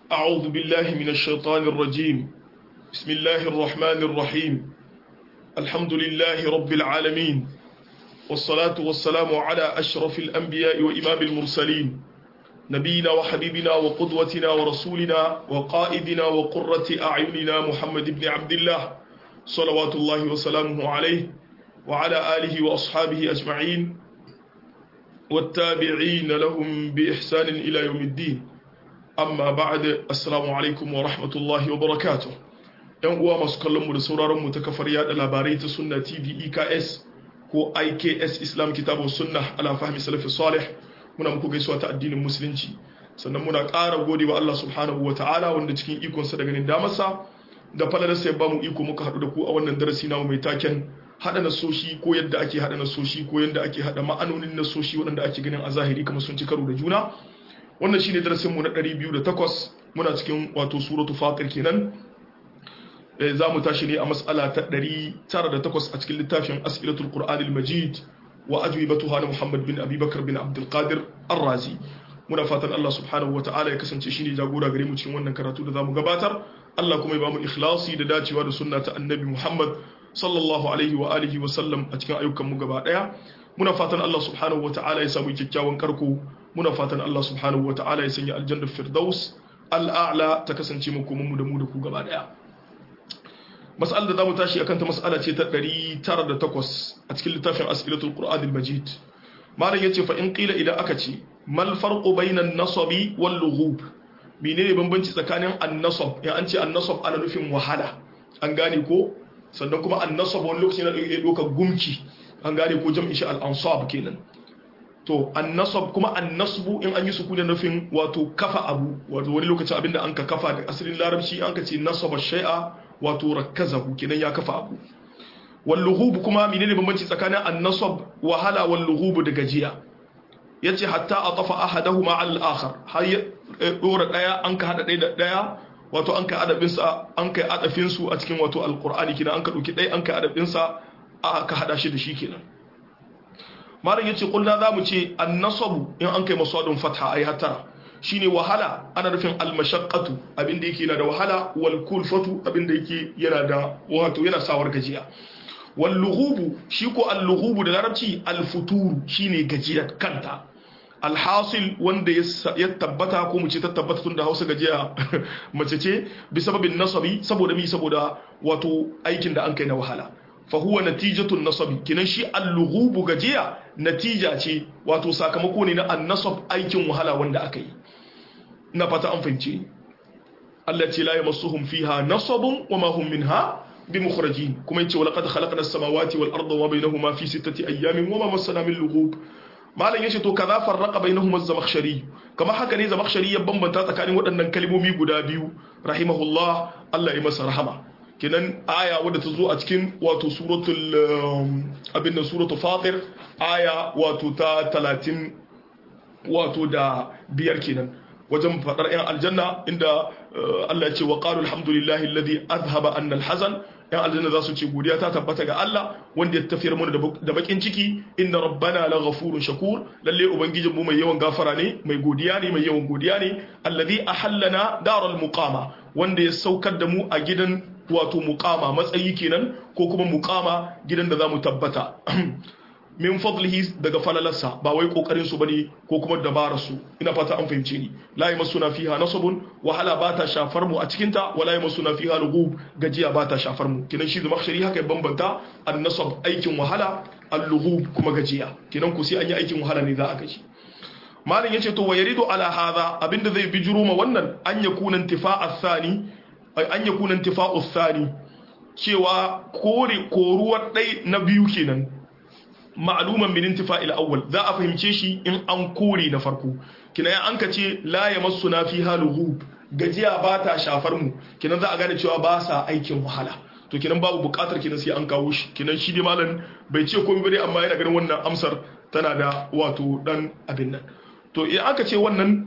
أعوذ بالله من الشيطان الرجيم بسم الله الرحمن الرحيم الحمد لله رب العالمين والصلاة والسلام على أشرف الأنبياء وإمام المرسلين نبينا وحبيبنا وقدوتنا ورسولنا وقائدنا وقرة أعيننا محمد بن عبد الله صلوات الله وسلامه عليه وعلى آله وأصحابه أجمعين والتابعين لهم بإحسان إلى يوم الدين amma ba'ad assalamu alaikum wa rahmatullahi wa barakatuh yan uwa masu kallon mu da sauraron mu ta kafar yada labarai ta sunna tv eks ko iks islam kitabu sunna ala fahmi salafi salih muna muku gaisuwa ta addinin musulunci sannan muna ƙara gode wa Allah subhanahu wa ta'ala wanda cikin ikonsa da ganin damarsa da falalarsa ya bamu iko muka haɗu da ku a wannan darasi namu mai taken haɗa nasoshi ko yadda ake haɗa nasoshi ko yadda ake haɗa ma'anonin nasoshi waɗanda ake ganin a zahiri kamar sun ci karo da juna wannan shine darasin mu na 208 muna cikin wato suratu fatir kenan za mu tashi ne a mas'ala ta 908 a cikin littafin as'ilatul qur'anil majid wa ajwibatuha na muhammad bin abubakar bin abdul qadir ar-razi muna fatan Allah subhanahu wa ta'ala ya kasance shine jagora gare mu cikin wannan karatu da zamu gabatar Allah kuma ya bamu ikhlasi da dacewa da sunna ta annabi muhammad sallallahu alaihi wa alihi wa sallam a cikin ayyukan mu gaba daya muna fatan Allah subhanahu wa ta'ala ya samu kyakkyawan karko muna fatan Allah subhanahu wa ta'ala ya sanya aljannar firdaus al'a'la ta kasance makomanmu da mu da ku gaba daya mas'al da zamu tashi akan ta mas'ala ce ta 908 a cikin littafin as'ilatul qur'an al-majid malam yace fa in qila idan aka ce mal farqu bainan nasabi wal lughub menene bambanci tsakanin an-nasab ya an ce an-nasab ana nufin wahala an gane ko sannan kuma an-nasab wani lokaci na dauka gumki an gane ko jam'i shi al-ansab kenan to annasab kuma annasbu in an yi sukuni nufin wato kafa abu wato wani lokacin abinda an ka kafa da asirin larabci an ka ce nasaba shay'a wato rakkazahu kenan ya kafa abu wal lughub kuma menene bambanci tsakanin annasab wahala wal lughub da gajiya yace hatta atafa ahaduhuma al akhar har ya dora daya an ka hada daya da daya wato an kai adabin sa an kai adafin su a cikin wato alqur'ani kenan an ka dauki daya an kai adabin sa aka hada shi da shi kenan malam yace kullu zamu ce an-nasabu in an kai masadun fatha ai hatara shine wahala ana nufin al-mashaqqatu abinda yake yana da wahala wal kulfatu abinda yake yana da wato yana sawar gajiya wal lughubu shi ko al-lughubu da larabci al-futuru shine gajiya kanta alhasil wanda ya tabbata ko mu ce ta tabbata tun da hausa gajiya mace ce bi sababin nasabi saboda mi saboda wato aikin da an kai na wahala fahuwa natijatun nasabi kinan shi al-lughubu gajiya natija ce wato sakamako ne na an-nasab aikin wahala wanda aka yi na fata an fahimce Allah ce la yamassuhum fiha nasabun wa ma hum minha bimukhrajin kuma yace walaqad khalaqna as-samawati wal arda wa bainahuma fi sittati ayyamin wa ma massana min lughub malam yace to kaza farraqa bainahuma az-zamakhshari kama haka ne zamakhshari ya bambanta tsakanin waɗannan kalmomi guda biyu rahimahullah Allah ya masa rahama kenan aya wadda ta zo a cikin wato suratul abin da suratul fatir aya wato ta talatin wato da biyar kenan wajen fadar yan aljanna inda Allah ya ce wa qalu alhamdulillahi alladhi azhaba anna alhazan yan aljanna za su ce godiya ta tabbata ga Allah wanda ya tafiyar mana da bakin ciki inna rabbana la ghafurun shakur lalle ubangijin mu mai yawan gafara ne mai godiya ne mai yawan godiya ne alladhi ahallana daral muqama wanda ya saukar da mu a gidan wato muqama matsayi kenan ko kuma muqama gidan da zamu tabbata min fadlihi daga falalarsa ba wai kokarin su bane ko kuma dabarar su ina fata an fahimce ni la yamassuna fiha nasabun wahala ba ta shafar mu a cikin ta wala yamassuna fiha lughub gajiya ba ta shafar mu kinan shi zama shari haka ya bambanta an-nasab aikin wahala al-lughub kuma gajiya kinan ku sai an yi aikin wahala ne za a gaji malin yace to wayaridu ala hadha abinda zai bijiro ma wannan an yakuna intifa'a thani an yakuna intifa'u thani cewa kore koruwar dai na biyu kenan ma'luman min intifa'il awwal za a fahimce shi in an kore na farko kina ya anka ce la yamassuna fiha lughub gajiya ba ta shafar mu kinan za a gane cewa ba sa aikin wahala to kinan babu bukatar kinan sai an kawo shi kinan shi dai malam bai ce komai bane amma yana ganin wannan amsar tana da wato dan abin nan to idan aka ce wannan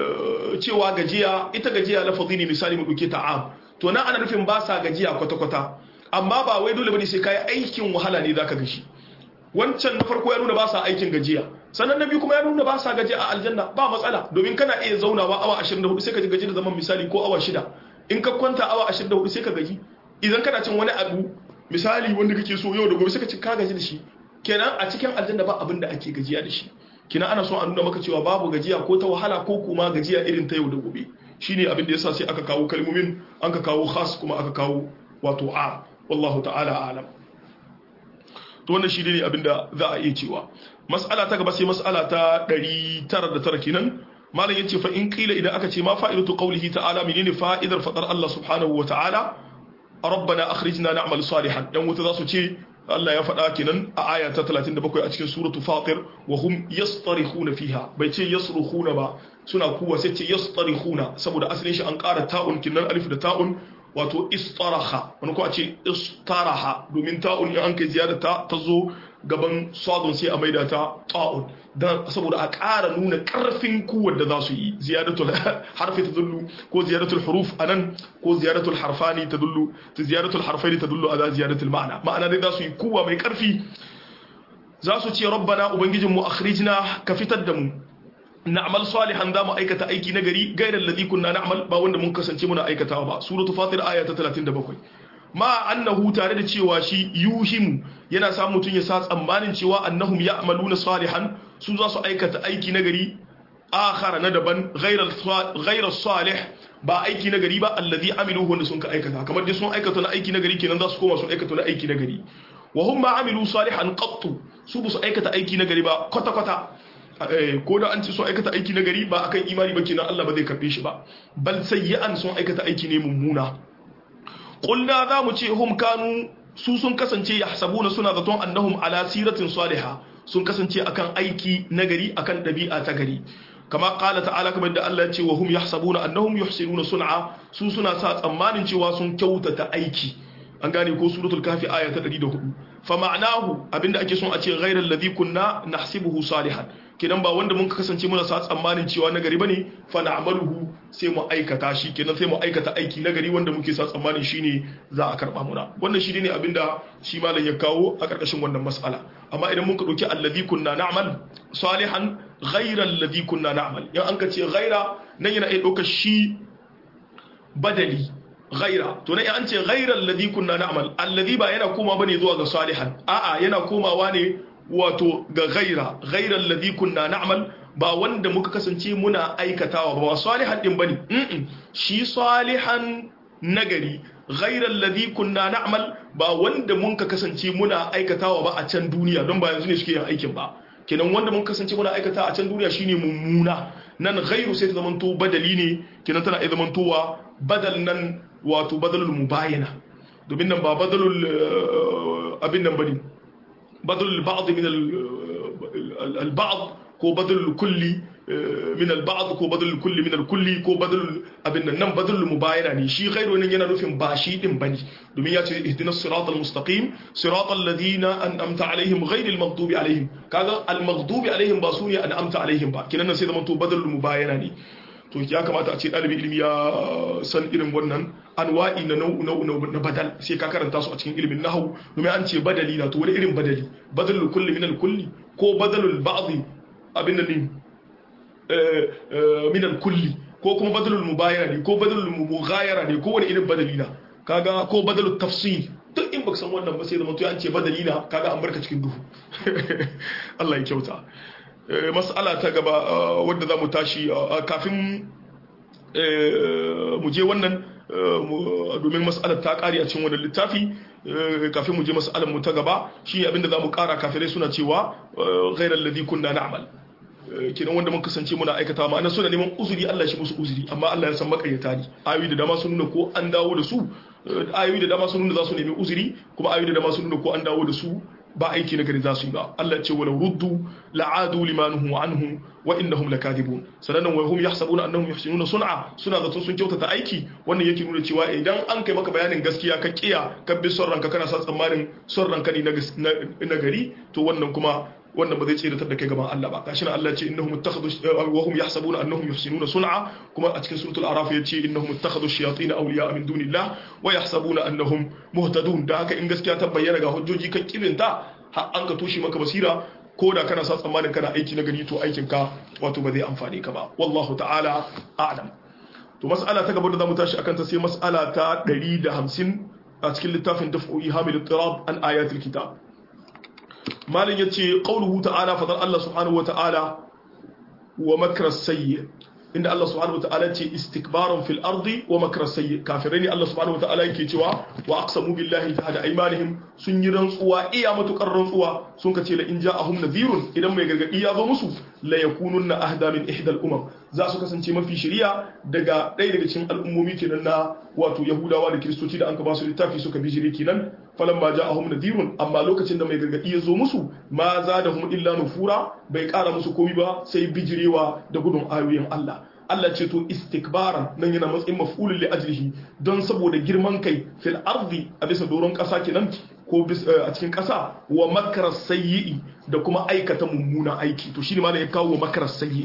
cewa gajiya ita gajiya lafazi ne misali mu dauke ta'am to nan ana nufin ba sa gajiya kwata-kwata amma ba wai dole bane sai kai aikin wahala ne zaka gashi wancan na farko ya nuna ba sa aikin gajiya sannan na biyu kuma ya nuna ba sa gaji a aljanna ba matsala domin kana iya zaunawa awa 24 sai ka ji gaji da zaman misali ko awa shida in ka kwanta awa 24 sai ka gaji idan kana cin wani abu misali wanda kake so yau da gobe sai ka ci ka gaji da shi kenan a cikin aljanna ba abin da ake gajiya da shi kina ana so a nuna maka cewa babu gajiya ko ta wahala ko kuma gajiya irin ta yau da gobe shine abin da yasa sai aka kawo kalmomin an ka kawo khas kuma aka kawo wato a wallahu ta'ala alam to wannan shi ne abin da za a iya cewa mas'ala ta gaba sai mas'ala ta 909 kenan malam yace fa in qila idan aka ce ma fa'idatu qawlihi ta'ala menene fa'idar fadar Allah subhanahu wa ta'ala rabbana akhrijna na'mal salihan dan wuta za su ce Allah ya faɗa kenan a aya ta 37 a cikin suratu fatir wa hum yastarikhuna fiha bai ce yasrukhuna ba suna kuwa sai ce yastarikhuna saboda asalin shi an ƙara ta'un kinan alif da ta'un wato istaraha wani ko a ce istaraha domin ta'un in an kai ziyada ta ta zo gaban sadun sai a maida ta ta'un dan saboda a ƙara nuna ƙarfin kuwar da za su yi ziyadatul harfi tadullu ko ziyadatul huruf anan ko ziyadatul harfani tadullu ziyadatul harfaini tadullu ala ziyadatul ma'ana ma'ana dai za su yi kuwa mai ƙarfi za su ce rabbana ubangijinmu akhrijna ka fitar da mu na'mal salihan za mu aikata aiki na gari gairar ladhi kunna na'mal ba wanda mun kasance muna aikatawa ba suratul fatir aya ta 37 ma annahu tare da cewa shi yuhimu yana sa mutun ya sa tsammanin cewa annahum ya'maluna salihan su za su aikata aiki na gari akhara na daban ghairar salih ba aiki na gari ba alladhi amiluhu wanda sun ka aikata kamar dai sun aikata na aiki na gari kenan za su koma su aikata na aiki na gari wa hum ma amilu salihan qattu su ba su aikata aiki na gari ba kwata kwata ko da an ce sun aikata aiki na gari ba akan imani ba kenan Allah ba zai karbe shi ba bal sayyi'an sun aikata aiki ne mummuna qulna za mu ce hum kanu su sun kasance yahsabuna suna zaton annahum ala siratin salihah sun kasance akan aiki na gari akan dabi'a ta gari kama qala ta'ala kamar da Allah ya ce wa hum yahsabuna annahum yuhsinuna sun'a su suna sa tsammanin cewa sun kyautata aiki an gane ko suratul kafi aya ta 104 fa ma'anahu abinda ake son a ce ghairal ladhi kunna nahsibuhu salihan kenan ba wanda mun kasance muna sa tsammanin cewa nagari bane fa na'maluhu sai mu aikata shi kenan sai mu aikata aiki nagari wanda muke sa tsammanin shine za a karba muna wannan shi ne abinda shi malam ya kawo a karkashin wannan mas'ala amma idan mun ka dauki alladhi kunna na'mal salihan ghairal ladhi kunna na'mal yan an ka ce ghaira nan yana iya daukar shi badali ghaira to ne an ce ghaira alladhi kunna na'mal alladhi ba yana koma bane zuwa ga salihan a'a yana komawa ne wato ga ghaira ghaira alladhi kunna na'mal ba wanda muka kasance muna aikatawa ba salihan din bane mm shi salihan nagari ghaira alladhi kunna na'mal ba wanda mun ka kasance muna aikatawa ba a can duniya don ba yanzu ne suke yin aikin ba kenan wanda mun kasance muna aikata a can duniya shine mummuna nan ghairu sai ta zamanto badali ne kenan tana iya zamantowa badal nan wato badalul mubayana domin nan ba badalul abin nan bane badalul ba'd min al ba'd ko badalul kulli min al ba'd ko badalul kulli min al kulli ko badalul abin nan nan badalul mubayana ne shi ghairu nan yana nufin ba shi din bane domin ya ce ihdinas siratal mustaqim siratal ladina an'amta alaihim ghairil maghdubi alaihim kaga al maghdubi alaihim ba sune an'amta alaihim ba kinan nan sai zaman to badalul mubayana ne to ya kamata a ce ɗalibin ilimi ya san irin wannan anwa'i na nau'u nau'u na badal sai ka karanta su a cikin ilimin nahwu domin an ce badali na to wani irin badali badalul kulli min al kulli ko badalul ba'd abin nan ne min al kulli ko kuma badalul mubayana ne ko badalul mughayara ne ko wani irin badali na kaga ko badalul tafsil duk in baka san wannan ba sai zama to an ce badali na kaga an barka cikin duhu Allah ya kyauta mas'ala ta gaba wadda za mu tashi kafin mu je wannan domin mas'alar ta kare a cikin wannan littafi kafin mu je mas'alar mu ta gaba shi abinda za mu kara kafirai suna cewa ghairar ladhi kunna na'mal kenan wanda mun kasance muna aikata ma'ana suna neman uzuri Allah shi musu uzuri amma Allah ya san makaryata ne ayoyi da dama sun nuna ko an dawo da su ayoyi da dama sun nuna za su nemi uzuri kuma ayoyi da dama sun nuna ko an dawo da su ba aiki na gari za su yi ba Allah ce walau ruddu la'adu limanuhu anhu wa innahum lakadibun sannan wa hum yahsabuna annahum yuhsinuna sun'a suna zato sun kyautata aiki wannan yake nuna cewa idan an kai maka bayanin gaskiya ka kiya ka bi son ranka kana sa tsammanin son ranka ne na gari to wannan kuma wannan ba zai tsiratar da kai gaban Allah ba gashi nan Allah ce innahum ittakhadhu wa hum yahsabuna annahum yuhsinuna sun'a kuma a cikin suratul araf yace innahum ittakhadhu ash-shayatin awliya min dunillah wa yahsabuna annahum muhtadun da haka in gaskiya ta bayyana ga hujjoji kan kibinta har an ka toshe maka basira ko da kana sa tsammanin kana aiki na gari to aikin ka wato ba zai amfane ka ba wallahu ta'ala a'lam to mas'ala ta gaba da zamu tashi akan ta sai mas'ala ta 150 a cikin littafin daf'u ihamil ittirab an ayatul kitab malin yace qauluhu ta'ala fadar Allah subhanahu wa ta'ala wa makra sayyi inda Allah subhanahu wataala ce istikbaran fil ardi wa makra sayyi kafirai ne Allah subhanahu wataala yake cewa wa aqsamu billahi jahada aymanihim sun yi rantsuwa iya matukar rantsuwa sun kace la in ja'ahum nadhirun idan mai gargadi ya zo musu la yakununna ahda min ihdal umam za su kasance mafi shari'a daga ɗaya daga cikin al'ummomi kenan na wato yahudawa da kiristoci da an ka ba su littafi suka bijire kenan falan ma ja'ahum nadhirun amma lokacin da mai gargadi ya zo musu ma zadahum illa nufura bai kara musu komai ba sai bijirewa da gudun ayoyin Allah Allah ce to istikbaran nan yana matsayin maf'ulun li ajlihi don saboda girman kai fil ardi a bisa doron kasa kenan ko a cikin kasa wa makar sayyi da kuma aikata mummuna aiki to shine ma ya kawo wa makar sayyi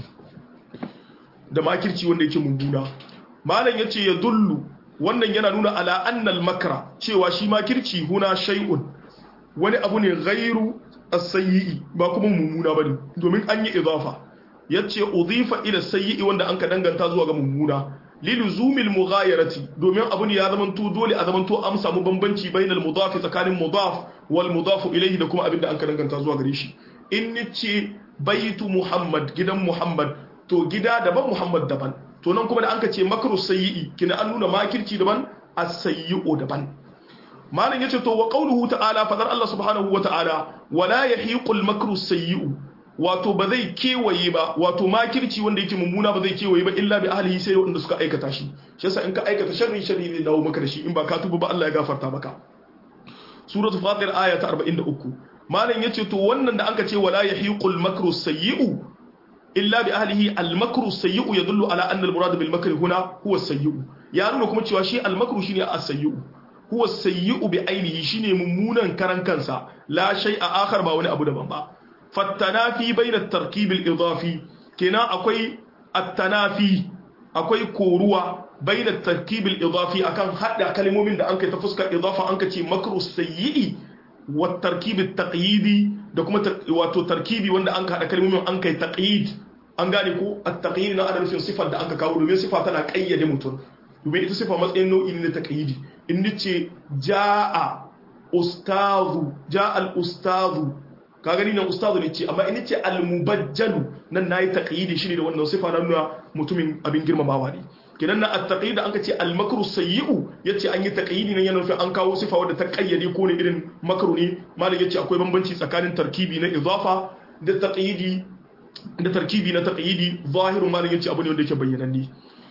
da makirci wanda yake mummuna malam yace ya dullu wannan yana nuna ala annal makra cewa shi makirci huna shay'un wani abu ne ghairu as-sayyi ba kuma mummuna bane domin an yi idafa yace udhifa ila sayyi wanda anka danganta zuwa ga mummuna liluzumil mughayarati domin abu ne ya zamanto dole a zamanto an samu bambanci bainal mudaf tsakanin mudaf wal mudaf ilayhi da kuma abinda anka danganta zuwa gare shi in nace baitu muhammad gidan muhammad to gida daban muhammad daban to nan kuma da anka ce makru sayyi kina an nuna makirci daban as-sayyi'u daban malam yace to wa qawluhu ta'ala fadar Allah subhanahu wa ta'ala wala yahiqul makru sayyi'u wato ba zai kewaye ba wato makirci wanda yake mummuna ba zai kewaye ba illa bi ahlihi sai wanda suka aikata shi shi yasa in ka aikata sharri sharri zai dawo maka da shi in ba ka tuba ba Allah ya gafarta maka suratul fatir aya ta 43 malam yace to wannan da anka ce wala yahiqul makru sayyi'u illa bi ahlihi al makru sayyi'u yadullu ala anna al murad bil makri huna huwa sayyi'u ya nuna kuma cewa shi al makru shine as sayyi'u huwa sayyi'u bi ainihi shine mummunan karan kansa la shay'a akhar ba wani abu daban ba fattanafi bai da tarkibin idafi kenan akwai attanafi akwai koruwa bai da tarkibin idafi akan hada kalmomin da an kai ta fuskar idafa an ka ce makru sayyi'i wa tarkibin taqyidi da kuma wato tarkibi wanda an ka hada kalmomin an kai taqyid an gane ko at-taqyid na adalcin sifar da aka kawo domin sifa tana kayyade mutum domin ita sifa matsayin nau'i ne na taqyidi in nace jaa ustazu jaa al-ustazu ka gani nan ustazu ne ce amma ina ce al-mubajjalu nan nayi taqyidi shi ne da wannan sifa na nuna mutumin abin girmamawa ne kenan na at-taqyid an ka ce al-makru sayyi'u yace an yi taqyidi nan yana nufin an kawo sifa wadda ta kayyade ko ne irin makru ne malam yace akwai bambanci tsakanin tarkibi na idafa da taqyidi da tarkibi na taqyidi zahiru malam yace abu ne wanda yake bayyananne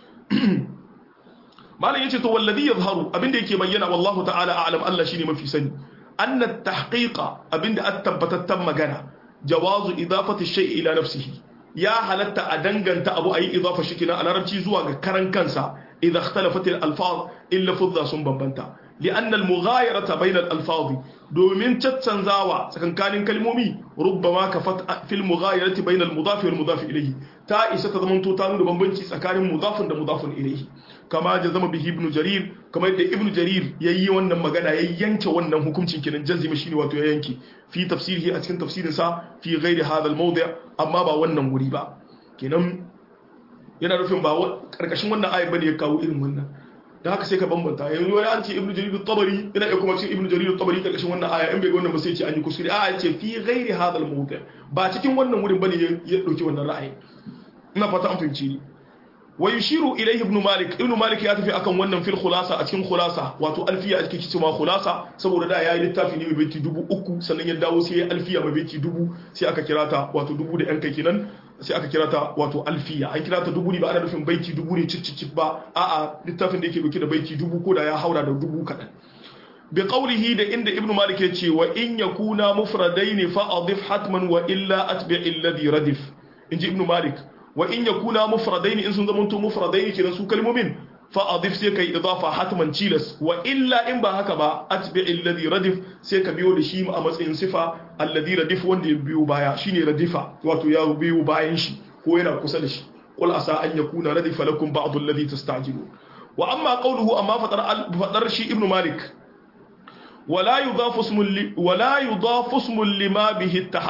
malam yace to wallazi yazharu abinda yake bayyana wallahu ta'ala a'lam Allah shine mafi sani أن التحقيق أبين أتبتت مغانا جواز إضافة الشيء إلى نفسه يا هلت أدنغن تأبو أي إضافة شكنا على ربتي زواج كرن كنسا إذا اختلفت الألفاظ إلا فضة سنبنبنتا لأن المغايرة بين الألفاظ دومين تتسنزاوا سكن كان كلمومي ربما كفت في المغايرة بين المضاف والمضاف إليه تا إسا تضمنتو تانو دبنبنشي سكان مضاف ومضاف إليه kama jazama bihi ibn jarir kama yadda ibn jarir yayi wannan magana ya yanke wannan hukuncin kenan jazima shine wato ya yanke fi tafsirihi a cikin tafsirin sa fi ghairi hadha al-mawdi' amma ba wannan guri ba kenan yana nufin ba karkashin wannan ayat bane ya kawo irin wannan da haka sai ka bambanta yanzu wani an ce ibn jarir at-tabari yana iya kuma cikin ibn jarir at-tabari karkashin wannan aya in bai ga wannan ba sai ce an yi kuskure a ce fi ghairi hadha al-mawdi' ba cikin wannan wurin bane ya dauki wannan ra'ayi ina fata an fahimci ni ويشير إليه ابن مالك ابن مالك ياتفي أكن wannan fil khulasa a cikin khulasa wato alfiya a cikin cewa khulasa saboda da yayi littafi ne mai baiti dubu uku sannan ya dawo sai alfiya mai baiti dubu sai aka kira ta wato dubu da yan kai kenan sai aka kira ta wato alfiya an kira ta dubu ne ba ana nufin baiti dubu ne cicicip ba a'a littafin da yake dauke da baiti dubu ko da ya haura da dubu kadan bi qawlihi da inda ibnu malik ya ce wa in yakuna mufradaini fa adif hatman wa illa atbi alladhi radif inji ibnu malik wa in yakuna mufradain in sun zamanto mufradain kenan su kalmomin fa adif sai kai idafa hatman chilas wa illa in ba haka ba atbi alladhi radif sai ka biyo da shi a matsayin sifa alladhi radif wanda ya biyo baya shine radifa wato ya biyo bayan shi ko yana kusa da shi qul asa an yakuna radifa lakum ba'd alladhi tastajilun wa amma qawluhu amma fadar fadar shi ibnu malik ولا يضاف اسم ولا يضاف اسم لما به اتحد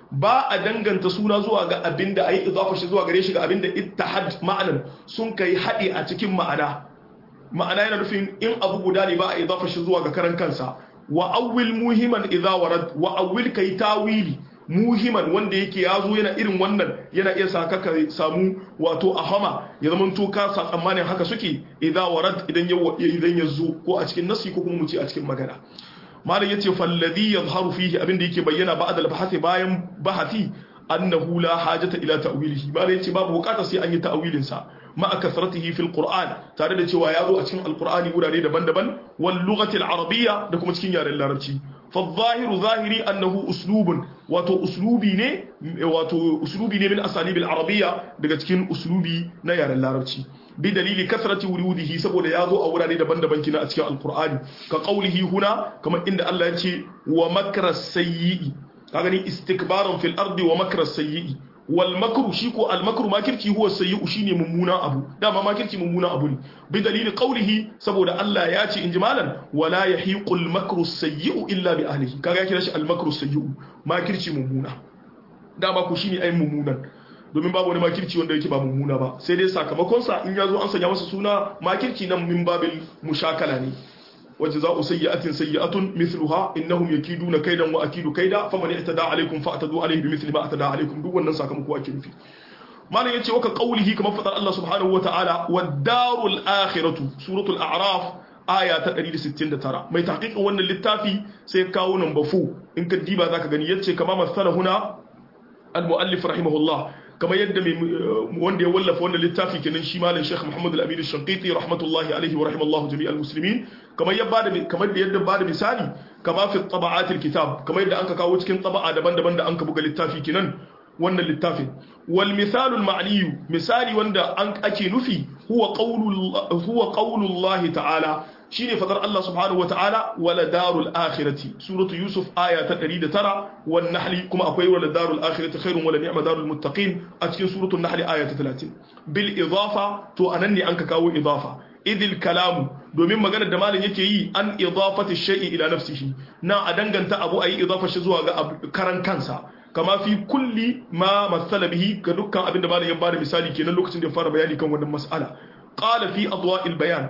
ba a danganta suna zuwa ga abinda ayi idafa shi zuwa gare shi ga abinda ittihad ma'anan sun kai hadi a cikin ma'ana ma'ana yana nufin in abu guda ne ba a idafa shi zuwa ga karan kansa wa awwil muhiman idza warad wa awwil kai tawili muhiman wanda yake ya zo yana irin wannan yana iya sa ka samu wato ahama ya zama to ka sa tsammanin haka suke idza warad idan ya idan ya zo ko a cikin nasi ko kuma mu ce a cikin magana malam yace falladhi yadhharu fihi abinda yake bayyana ba'da al-bahthi bayan bahati annahu la hajata ila ta'wilihi malam yace babu bukata sai an yi ta'wilin sa ma'a kasratihi fil qur'an tare da cewa ya zo a cikin alqur'ani wurare daban-daban wal lughati al-arabiyya da kuma cikin yaren larabci فالظاهر ظاهري أنه أسلوب واتو أسلوبي ني واتو أسلوبي ني من أساليب العربية daga cikin أسلوبي na yaren larabci بدليل كثرة وروده saboda yazo a wurare daban-daban kina a cikin alqur'ani ka qawlihi huna kamar inda Allah ya ce wa makra sayyi kaga ni istikbaran fil ardi wa makra sayyi wal makru shi ko al makru makirci huwa sayyi'u shine mummuna abu dama makirci mummuna abu ne bi dalili qawlihi saboda Allah ya ce inji malan wala yahiqu al makru sayyi'u illa bi ahlihi kaga kira shi al makru sayyi'u makirci mummuna dama ku shine ai mummunan domin babu wani makirci wanda yake ba mummuna ba sai dai sakamakon sa in yazo an sanya masa suna makirci nan min babil mushakala ne وجزاء سيئة سيئة مثلها إنهم يكيدون كيدا وأكيد كيدا فمن اعتدى عليكم فاعتدوا عليه بمثل ما اعتدى عليكم دو wannan sakamako ake nufi malam yace waka qaulihi kamar fadar Allah subhanahu wataala wad-darul akhiratu suratul a'raf aya ta 169 mai tahqiqin wannan littafi sai kawo number 4 in ka diba zaka gani yace kama masala huna al-muallif rahimahullah kamar yadda wanda ya wallafa wannan littafi kenan shi malam Sheikh Muhammad Al-Amin Al-Shanqiti rahmatullahi alaihi wa rahimallahu jami'al muslimin kamar ya bada kamar da yadda bada misali kama fi taba'atil kitab kamar yadda anka kawo cikin taba'a daban-daban da anka buga littafi kenan wannan littafin wal misalul ma'niyu misali wanda an ake nufi huwa qawlu huwa qawlullahi ta'ala shine fadar Allah subhanahu wa ta'ala wala darul akhirati suratu yusuf aya ta 109 wan nahl kuma akwai wala darul akhirati khairun wala ni'ma darul muttaqin a cikin suratu nahl aya ta 30 bil idafa to anan ne an ka kawo idafa idil kalamu domin maganar da malam yake yi an idafati shay'i ila nafsihi na a danganta abu ayi idafa shi zuwa ga karan kansa kama fi kulli ma masala bihi ga dukkan abin da malam ya bada misali kenan lokacin da ya fara bayani kan wannan mas'ala qala fi adwa'il bayan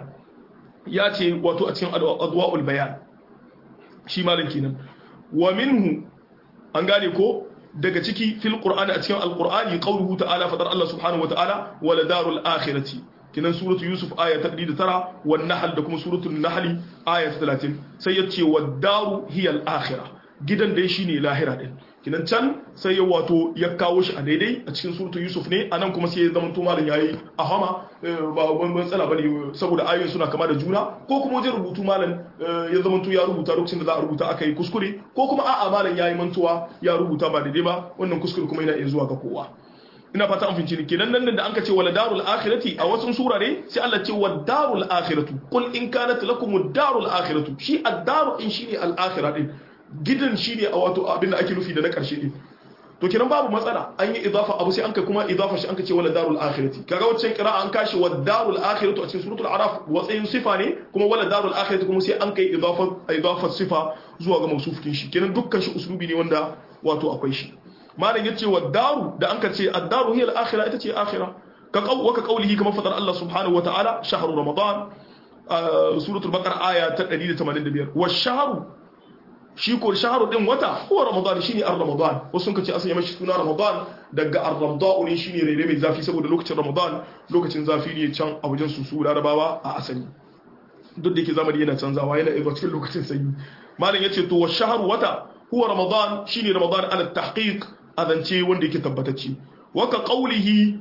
ya ce wato a cikin adwa'ul bayan shi malam kenan wa minhu an gane ko daga ciki fil qur'ani a cikin alqur'ani qawluhu ta'ala fadar Allah subhanahu wa ta'ala wala darul akhirati kinan suratu yusuf aya ta 109 wan nahl da kuma suratul nahl aya ta 30 sai ya ce wad daru hiya al akhirah gidan dai shine lahira din kinan can sai ya wato ya kawo shi a daidai a cikin suratu yusuf ne anan kuma sai ya zama to malam yayi a hama ba wani matsala bane saboda ayoyin suna kama da juna ko kuma wajen rubutu malam ya zama to ya rubuta lokacin da za a rubuta aka yi kuskure ko kuma a'a malam yayi mantuwa ya rubuta ba daidai ba wannan kuskure kuma yana iya zuwa ga kowa ina fata an finci ne kenan nan da anka ce wala darul akhirati a wasu surare sai Allah ce wad darul akhiratu qul in kanat lakum ad darul akhiratu shi ad daru in shine al akhirah din gidan shine a wato abin da ake nufi da na karshe din to kenan babu matsala an yi idafa abu sai anka kuma idafa shi anka ce wala darul akhirati kaga waccan qira'a an kashi wad darul akhiratu a cikin suratul araf watsayin sifa ne kuma wala darul akhirati kuma sai an kai idafa idafa sifa zuwa ga mausufin shi kenan dukkan shi uslubi ne wanda wato akwai shi malam yace wa daru da anka ce ad-daru hiya al-akhirah ita ce akhirah ka qaw wa ka qawlihi kama fadar Allah subhanahu wa ta'ala shahru ramadan suratul baqara aya ta 185 wa shahru shi ko shahru din wata huwa ramadan shine ar-ramadan wasu sun kace asali mashi suna ramadan daga ar-ramadan ne shine rere mai zafi saboda lokacin ramadan lokacin zafi ne can a wajen su su larabawa a asali duk da yake zamani yana canzawa yana iya cikin lokacin sanyi malam yace to wa shahru wata huwa ramadan shine ramadan ala tahqiq azance wanda yake tabbatacce waka qawlihi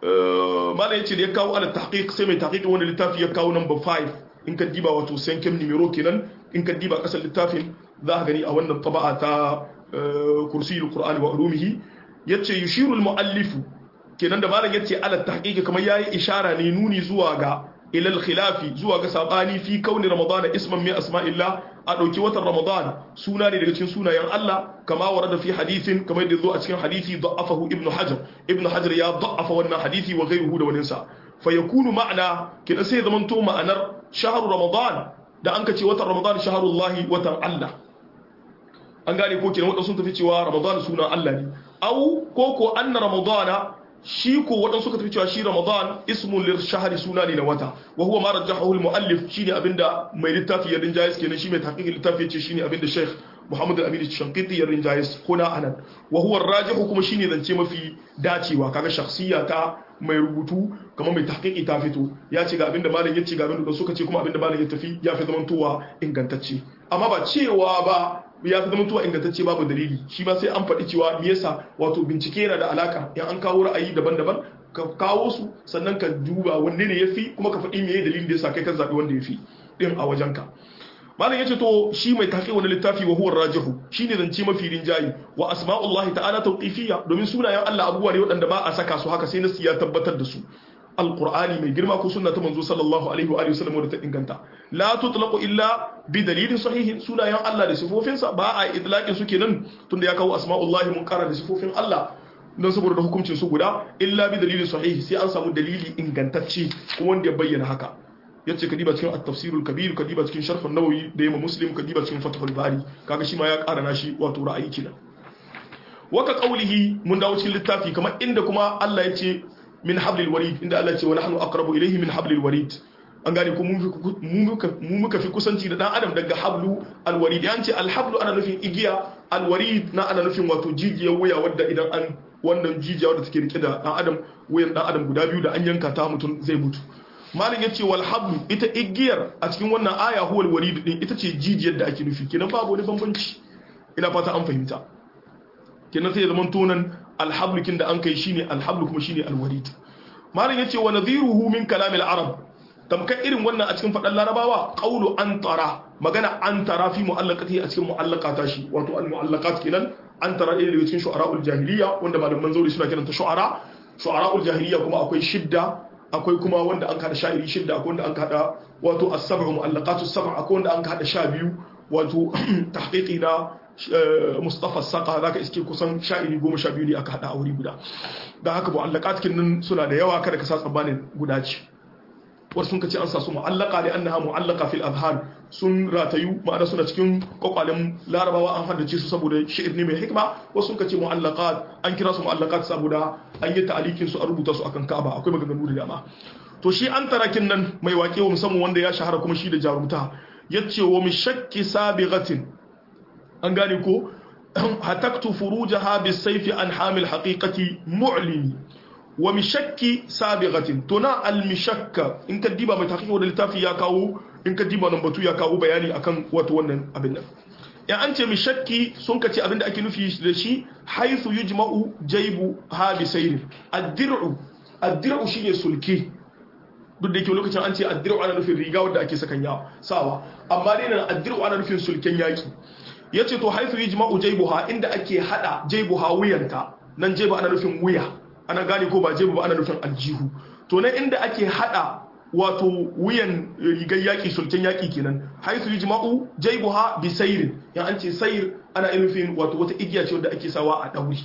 malai yace da ya kawo ala tahqiq sai mai tahqiq wanda littafi ya kawo number 5 in ka diba wato sankem numero kenan in ka diba kasar littafin za ka gani a wannan taba'a ta kursiyul qur'ani wa ulumihi yace yushiru al muallif kenan da malam yace ala tahqiq kamar yayi ishara ne nuni zuwa ga ila al khilafi zuwa ga sabani fi kauni ramadan isman min asma'illah a ɗauki watan ramadan suna ne daga cikin sunayen Allah kama wa da fi hadithin kamar yadda zo a cikin hadithi da'afahu ibnu hajar ibnu hajar ya da'afa wannan hadithi wa ghayruhu da waninsa fa yakunu ma'ana kina sai zaman to ma'anar shahru ramadan da an ce watan ramadan shahrullahi watan Allah an gane ko kenan wadansu sun tafi cewa ramadan sunan Allah ne au ko ko anna ramadana shi ko waɗansu suka tafi cewa shi ramadan ismun lir shahri suna ne na wata wa huwa ma rajjahu al muallif shine abinda mai littafi ya rinjaye kenan shi mai tahqiqin littafi yace shine abinda sheikh Muhammad al-Amin Shankiti ya rinjaye kuna anan wa huwa rajihu kuma shine zance mafi dacewa kaga shakhsiyya ta mai rubutu kamar mai tahqiqi ta fito ya ce ga abinda malam ya ce ga abinda suka ce kuma abinda malam ya tafi ya fi zamantowa ingantacce amma ba cewa ba ya fi zamantowa ingantacce babu dalili shi ba sai an faɗi cewa me yasa wato bincike yana da alaka in an kawo ra'ayi daban-daban ka kawo su sannan ka duba wanne ne yafi kuma ka faɗi meye dalilin da yasa kai ka zaɓi wanda yafi din a wajenka malam yace to shi mai tafi wani littafi wa huwa rajihu shine zance mafi rinjayi wa asma'ullahi ta'ala tawqifiyya domin sunayen Allah abubuwa ne waɗanda ba a saka su haka sai nasu ya tabbatar da su alqur'ani mai girma ko sunna ta manzo sallallahu alaihi wa alihi wasallam da ta inganta la tutlaqu illa bi dalilin sahihin sunayen Allah da sifofinsa ba a idlaqin su kenan tunda ya kawo asma'ullahi mun kara da sifofin Allah don saboda hukuncin su guda illa bi dalilin sahihi sai an samu dalili ingantacce kuma wanda ya bayyana haka yace ka diba cikin at-tafsirul kabir ka diba cikin sharh an-nawawi da yamma muslim ka diba cikin fathul bari kaga shi ma ya ƙara nashi wato ra'ayi kenan waka qawlihi mun dawo cikin littafi kamar inda kuma Allah ya ce min hablil warid inda Allah ya ce wa nahnu aqrabu ilayhi min hablil warid an gane ko mu muka fi kusanci da dan adam daga hablu alwarid ya ce alhablu ana nufin igiya alwarid na ana nufin wato jijiyar wuya wadda idan an wannan jijiya wadda take rike da dan adam wuyan dan adam guda biyu da an yanka ta mutum zai mutu malin ya ce wal hablu ita igiyar a cikin wannan aya huwal warid din ita ce jijiyar da ake nufi kenan babu wani bambanci ina fata an fahimta kenan sai ya zama tonan alhablu kin da an kai shine alhablu kuma shine alwarid malin ya ce wa nadhiruhu min kalamil arab tamkar irin wannan a cikin faɗan larabawa qawlu antara magana antara fi mu'allaqati a cikin mu'allaqata shi wato al mu'allaqat kenan antara ɗaya daga cikin shu'ara'ul jahiliya wanda malaman zauri suna kiranta shu'ara shu'ara'ul jahiliya kuma akwai shidda akwai kuma wanda an kada sha'iri shidda akwai wanda an kada wato as-sab'u mu'allaqatu sab'a akwai wanda an kada sha biyu wato tahqiqi na Mustafa Saka zaka iske kusan sha'iri goma sha biyu ne aka hada a wuri guda dan haka mu'allaqat kin suna da yawa kada ka sa tsammanin guda ce wasu sun kace an sa su mu'allaka da annaha mu'allaka fil azhar sun ratayu ma'ana suna cikin kwakwalen larabawa an haddace su saboda shi'ir ne mai hikma wasu sun kace mu'allaqat an kira su mu'allaqat saboda an yi ta'alikin su a rubuta su akan Ka'aba akwai maganganu da dama to shi an tarakin nan mai waƙe wa musamman wanda ya shahara kuma shi da jarumta yace wa mi shakki sabighatin an gane ko hataktu furujaha bisayfi an hamil haqiqati mu'limi wa mishakki sabighatin to na almishakka in ka diba mai tahqiq da littafi ya kawo in ka diba nan batu ya kawo bayani akan wato wannan abin nan ya an ce mishakki sun ka ce abin da ake nufi da shi haythu yujma'u jaybu ha bi sayr ad-dir'u ad-dir'u shine sulki duk da yake lokacin an ce ad-dir'u ana nufin riga wanda ake sakan ya sawa amma dai nan ad-dir'u ana nufin sulken yaki yace to haythu yujma'u jaybuha inda ake hada jaybuha wuyanta nan jaybu ana nufin wuya ana gane ko ba jebu ba ana nufin aljihu to nan inda ake hada wato wuyan rigar yaki sulken yaki kenan haisu yujma'u jaybuha bi sayrin ya an ce sayr ana nufin wato wata igiya ce wanda ake sawa a dauri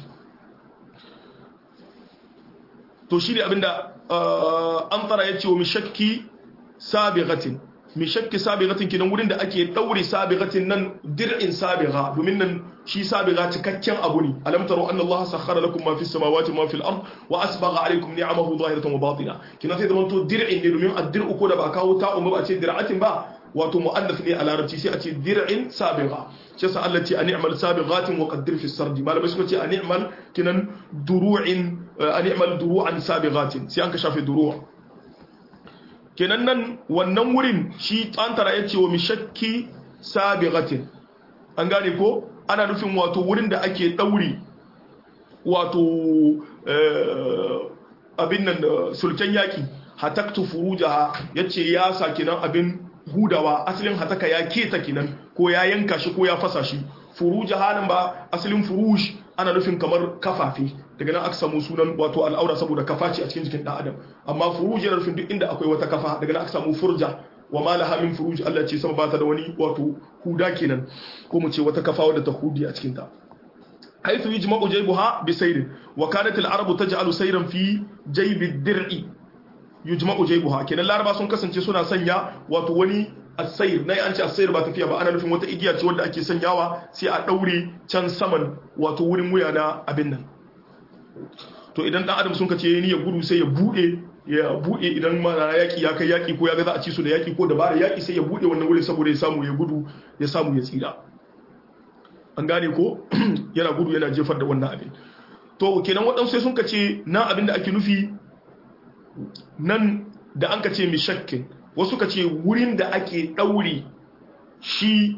to shi ne abinda an tsara ya ce wa mishakki sabighatin mishakki sabighatin kenan wurin da ake daure sabighatin nan dir'in sabigha domin nan shi sabigha cikakken abu ne alam taro anna allaha sakhkhara lakum ma fis samawati ma fil ard wa asbagha alaykum ni'amahu zahiratan wa batina kina sai zaman to dir'in ne domin ad-dir'u ko da ba kawo ta umma ba ce dir'atin ba wato mu'annath ne a larabci sai a ce dir'in sabigha shi yasa Allah ce ani'mal sabighatin wa qaddir fi sardi malamai suka ce ani'mal kinan duru'in ani'mal duru'an sabighatin sai an ka shafe duru'a kenan nan wannan wurin shi tsantara ya ce wa mishakki sabighatin an gane ko ana nufin wato wurin da ake ɗauri wato abin nan sulken yaki hataktu furujaha yace ya sa kinan abin hudawa asalin hataka ya keta kinan ko ya yanka shi ko ya fasa shi furujaha nan ba asalin furush ana nufin kamar kafafe daga nan aka samu sunan wato al'aura saboda kafa ce a cikin jikin dan adam amma furuj yana nufin duk inda akwai wata kafa daga nan aka samu furja wa ma laha min furuj Allah ce sama bata da wani wato huda kenan ko mu ce wata kafa wadda ta hudi a cikin ta haythu yajma'u jaybuha bi sayrin wa kanat al-arabu taj'alu sayran fi jaybi ad-dir'i yujma'u jaybuha kenan laraba sun kasance suna sanya wato wani asayir na an ce asayir ba tafiya ba ana nufin wata igiya ce wadda ake sanyawa sai a daure can saman wato wurin wuya na abin nan to idan dan adam sun ka ce yayi ya gudu sai ya bude ya bude idan mana yaki ya kai yaki ko ya ga za a ci su da yaki ko dabara yaki sai ya bude wannan wurin saboda ya samu ya gudu ya samu ya tsira an gane ko yana gudu yana jefar da wannan abin to kenan waɗansu sai sun ka ce nan abin da ake nufi nan da an ka ce mishakkin wasu ka ce wurin da ake ɗaure shi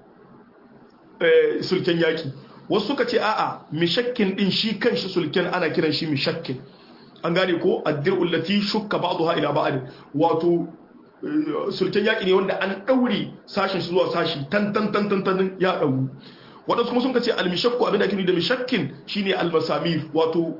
sulken yaki wasu suka ce a'a mishakkin din shi kanshi sulken ana kiran shi mishakkin an gane ko addir'ul lati shukka ba'daha ila ba'd wato sulken yaki ne wanda an daure sashin shi zuwa sashi tan tan tan tan tan ya dauru wadansu kuma sun ce al-mishakku abin da ake da mishakkin shine al-masamir wato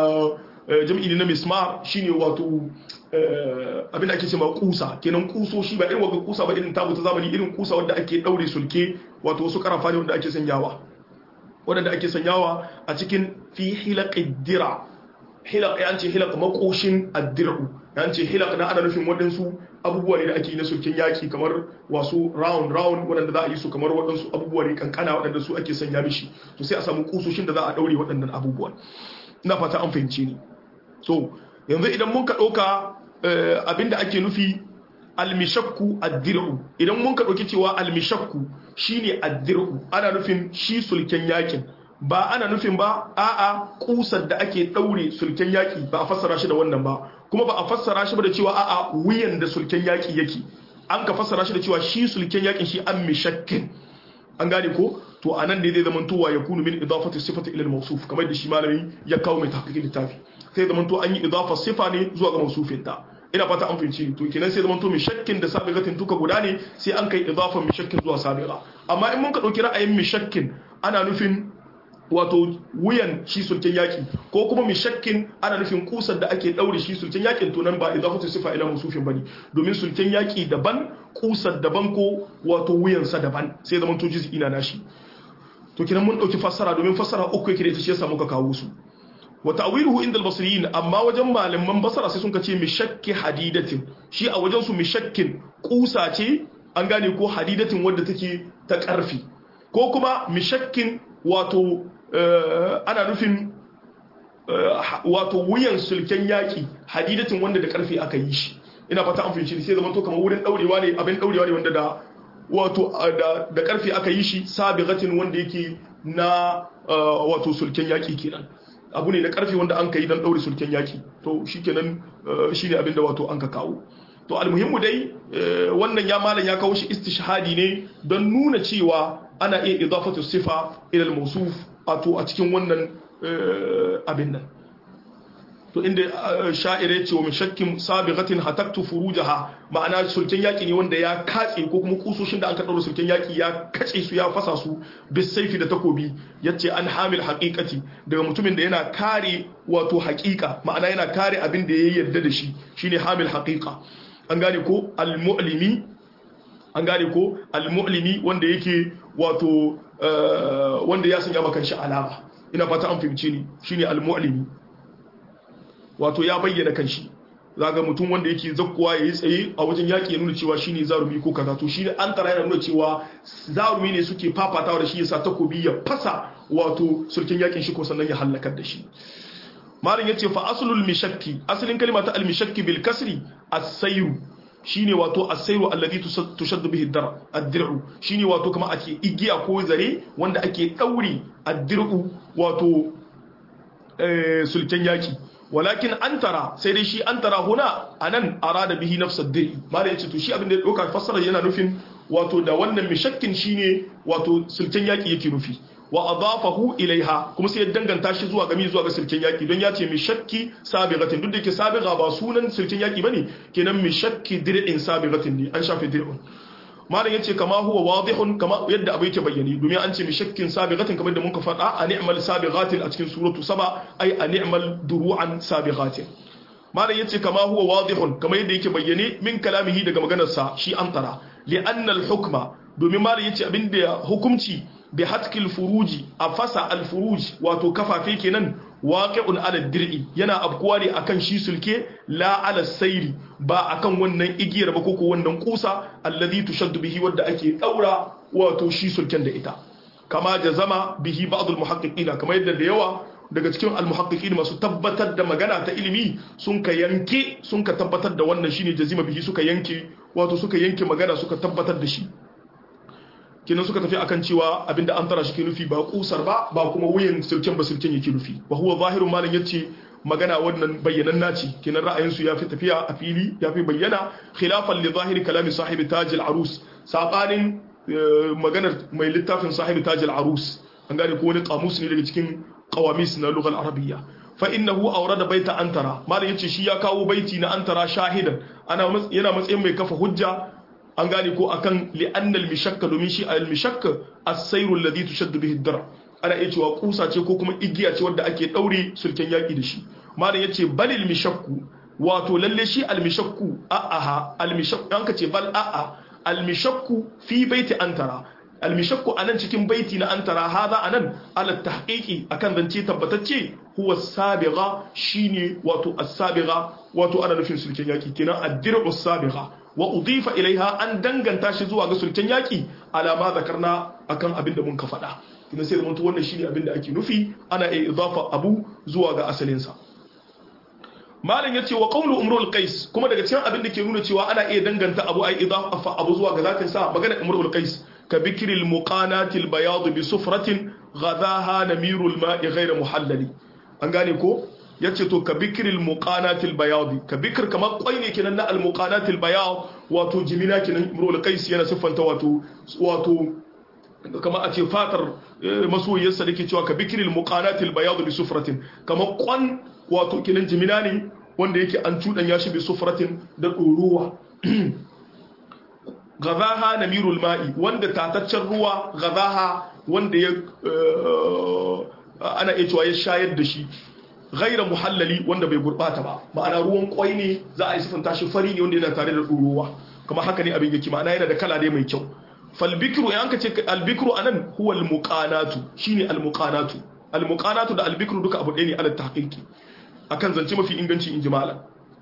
jami'i na mismar shine wato abin da ake cewa kusa kenan kusoshi ba irin waga kusa ba irin tabu ta zamani irin kusa wanda ake daure sulke wato wasu karafa ne wanda ake sanyawa wanda ake sanyawa a cikin fi hilaqid dira hilaq ya ce hilaq makoshin addiru ya ce hilaq na ana nufin waɗansu abubuwa ne da ake yi na sulken yaki kamar wasu round round waɗanda za a yi su kamar waɗansu abubuwa ne kankana waɗanda su ake sanya mishi to sai a samu kusoshin da za a daure waɗannan abubuwan ina fata an fahimce ni so yanzu idan mun ka ɗauka abinda ake nufi almishakku addir'u idan mun ka ɗauki cewa almishakku shine addir'u ana nufin shi sulken yakin ba ana nufin ba a'a kusar da ake ɗaure sulken yaki ba a fassara shi da wannan ba kuma ba a fassara shi ba da cewa a'a wuyan da sulken yaki yake an ka fassara shi da cewa shi sulken yakin shi an mishakkin an gane ko to anan ne zai zama towa ya kunu min idafati sifati ila al-mawsuf kamar da shi malami ya kawo mai tahqiqin littafi sai zama to an yi idafa sifa ne zuwa ga mawsufin ta ina fata an fahimci to kenan sai zama to mai shakkin da sabiqatin duka guda ne sai an kai idafa mai shakkin zuwa sabiqa amma in mun ka dauki ra'ayin mai shakkin ana nufin wato wuyan shi sulken yaki ko kuma mai shakkin ana nufin kusar da ake daure shi sulken yakin to nan ba idafatu sifa ila musufin bane domin sulken yaki daban kusar daban ko wato wuyansa daban sai zaman to juz'i na nashi to kinan mun dauki fassara domin fassara uku yake da ita shi yasa muka kawo su wa ta'wiluhu inda al-basriyin amma wajen malaman basara sai sun kace mi shakki hadidatin shi a wajen su mi shakkin kusa ce an gane ko hadidatin wadda take ta karfi ko kuma mi shakkin wato ana nufin wato wuyan sulken yaki hadidatin wanda da karfi aka yi shi ina fata an fahimci sai zaman to kamar wurin daurewa ne abin daurewa ne wanda da wato da karfi aka yi shi sabiqatin wanda yake na wato sulken yaki kenan abu ne na karfi wanda an kai dan daure sulken yaki to shikenan shine abin da wato an ka kawo to almuhimmu dai wannan ya malam ya kawo shi istishhadi ne don nuna cewa ana iya idafatu sifa ila al-mawsuf wato a cikin wannan abin nan to inda sha'ire ce wa min shakkin sabiqatin hataktu furujaha ma'ana sulken yaki ne wanda ya katse ko kuma kusoshin da an kaɗaura sulken yaki ya kace su ya fasa su bis saifi da takobi yace an hamil haqiqati daga mutumin da yana kare wato haqiqa ma'ana yana kare abin da ya yarda da shi shine hamil haqiqa an gane ko al-mu'limi an gane ko al-mu'limi wanda yake wato wanda ya sanya maka shi alama ina fata an fahimce ni shine al-mu'limi wato ya bayyana kanshi zaga mutum wanda yake zakkuwa yayi tsaye a wajen yaki ya nuna cewa shine zarumi ko kaza to shine an tara yana nuna cewa zarumi ne suke fafatawa da shi yasa takobi ya fasa wato sulkin yakin shi ko sannan ya halakar da shi malin yace fa aslul mishakki asalin kalma ta al-mishakki bil kasri as-sayru shine wato as-sayru alladhi tushaddu bihi ad-dar ad-dir'u shine wato kuma ake igiya ko zare wanda ake dauri ad-dir'u wato sulken yaki walakin antara sai dai shi antara huna anan arada bihi nafs ad-dir'i malin yace to shi abin da ya dauka fassara yana nufin wato da wannan mishakkin shine wato sulken yaki yake nufi wa adafahu ilaiha kuma sai ya danganta shi zuwa gami zuwa ga sirkin yaki don ya ce mi shakki sabiqatin duk da yake sabiqa ba sunan sirkin yaki bane kenan mi shakki dir'in sabiqatin ne an shafe dir'un malam yace kama huwa wadihun kama yadda abu yake bayyani domin an ce mi shakkin sabiqatin kamar da muka faɗa a ni'mal sabiqatin a cikin suratu saba ai a ni'mal duru'an sabiqatin malam yace kama huwa wadihun kamar yadda yake bayyane min kalamihi daga maganarsa shi antara li'anna al-hukma domin malam yace abinda hukunci bi hatkil furuji a fasa alfuruj wato kafafe kenan waqi'un ala dir'i yana abkuwa ne akan shi sulke la ala sayri ba akan wannan igiyar ba koko wannan kusa alladhi tushaddu bihi wadda ake daura wato shi sulken da ita kama jazama bihi ba'd almuhaqqiqina kama yadda da yawa daga cikin almuhaqqiqin masu tabbatar da magana ta ilimi sun ka yanke sun ka tabbatar da wannan shine jazima bihi suka yanke wato suka yanke magana suka tabbatar da shi kenan suka tafi akan cewa abinda an tara shi ke nufi ba kusar ba ba kuma wuyan sirken ba sirken yake nufi wa huwa zahirun malam yace magana wannan bayyanan naci kenan ra'ayin su yafi tafiya a fili yafi bayyana khilafan li zahiri kalami sahibi tajil arus sabanin maganar mai littafin sahibi tajil arus an gane ko wani kamus ne daga cikin qawamis na lughal arabiyya fa innahu awrada baita antara malam yace shi ya kawo baiti na antara shahidan ana yana matsayin mai kafa hujja an gane ko akan li'annal mishakka domin shi al mishakka as-sayru alladhi tushaddu bihi ad-dar ana iya cewa kusa ce ko kuma igiya ce wadda ake daure sulken yaki da shi malam yace balil mishakku wato lalle shi al mishakku a'aha al mishakku an kace bal a'a al mishakku fi baiti antara al mishakku anan cikin baiti na antara hada anan ala tahqiqi akan zance tabbatacce huwa sabiga shine wato as-sabiga wato ana nufin sulken yaki kenan ad-dir'u as-sabiga wa udifa ilaiha an danganta shi zuwa ga sulken yaki alama zakarna akan abin da mun ka faɗa kuma sai zama wannan shine abin da ake nufi ana iya idafa abu zuwa ga asalin sa malam yace wa qawlu umrul qais kuma daga cikin abin da ke nuna cewa ana iya danganta abu ai idafa abu zuwa ga zatin sa magana umrul qais ka bikril muqanatil bayad bi sufratin ghadaha namirul ma'i ghayra muhallali an gane ko yace to ka bikril muqanatil bayad ka bikr kamar kwai ne kenan na al muqanatil bayad wato jimina kenan imrul qais yana siffanta wato wato kamar a ce fatar masoyiyarsa da ke cewa ka bikril muqanatil bayad bi sufratin kamar kwan wato kenan jimina ne wanda yake an cudan ya shi bi sufratin da ɗorowa gazaha namirul ma'i wanda tataccen ruwa gazaha wanda ya ana iya cewa ya shayar da shi gaira muhallali wanda bai gurbata ba ma'ana ruwan kwai ne za a yi sifanta shi fari ne wanda yana tare da ɗorowa kuma haka ne abin yake ma'ana yana da kala ne mai kyau falbikru ya ka ce albikru anan huwa almuqanatu shine almuqanatu almuqanatu da albikru duka abu ɗaya ne ala tahqiqi akan zance mafi inganci in ji malam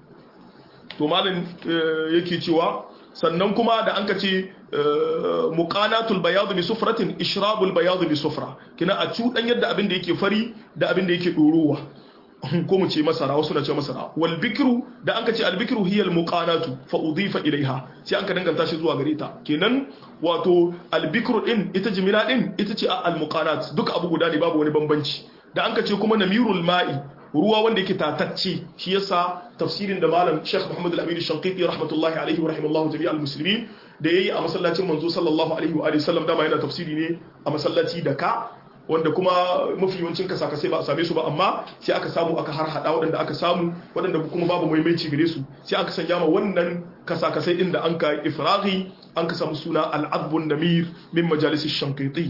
to malam yake cewa sannan kuma da an ka ce muqanatul bayad bi sufratin ishrabul bayad bi sufra kina a cudan yadda abin da yake fari da abin da yake dorowa ko mu ce masara wasu na ce masara wal bikru da an ka ce al bikru hiya al muqanatu fa udifa ilaiha sai an ka danganta shi zuwa gare ta kenan wato al bikru din ita jimila din ita ce al muqanat duka abu guda ne babu wani bambanci da an ka ce kuma namirul ma'i ruwa wanda yake tatacce shi yasa tafsirin da malam Sheikh Muhammad Al-Amin Shanqiti rahmatullahi alaihi wa rahimallahu jami'al muslimin da yayi a masallacin manzo sallallahu alaihi wa sallam dama yana tafsiri ne a masallaci da ka wanda kuma mafi yawancin kasakasai ba a same su ba amma sai aka samu aka har hada waɗanda aka samu waɗanda kuma babu maimaici gare su sai aka sanya ma wannan kasakasai din da an ka ifraghi an ka samu suna al-adbun namir min majalis Shanqiti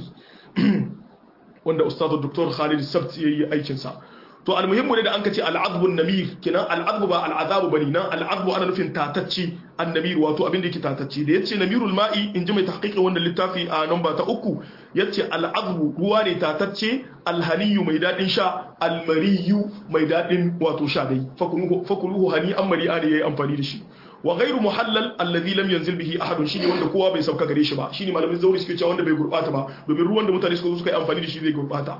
wanda ustadu Dr. Khalid Sabt yayi aikin sa to almuhimmu ne da an ka ce al'adbun namir kenan al'adbu ba al'adabu bane nan al'adbu ana nufin tatacci annamir wato abin da yake tatacci da yace namirul ma'i in ji mai tahqiqin wannan littafi a namba ta uku yace al'adbu ruwa ne tatacce alhaniyu mai dadin sha almariyu mai dadin wato sha dai fakuluhu hani an mari'a ne yayi amfani da shi wa ghairu muhallal alladhi lam yanzil bihi ahadun shine wanda kowa bai sauka gare shi ba shine malamin zauri suke cewa wanda bai gurbata ba domin ruwan da mutane suka zo suka yi amfani da shi zai gurbata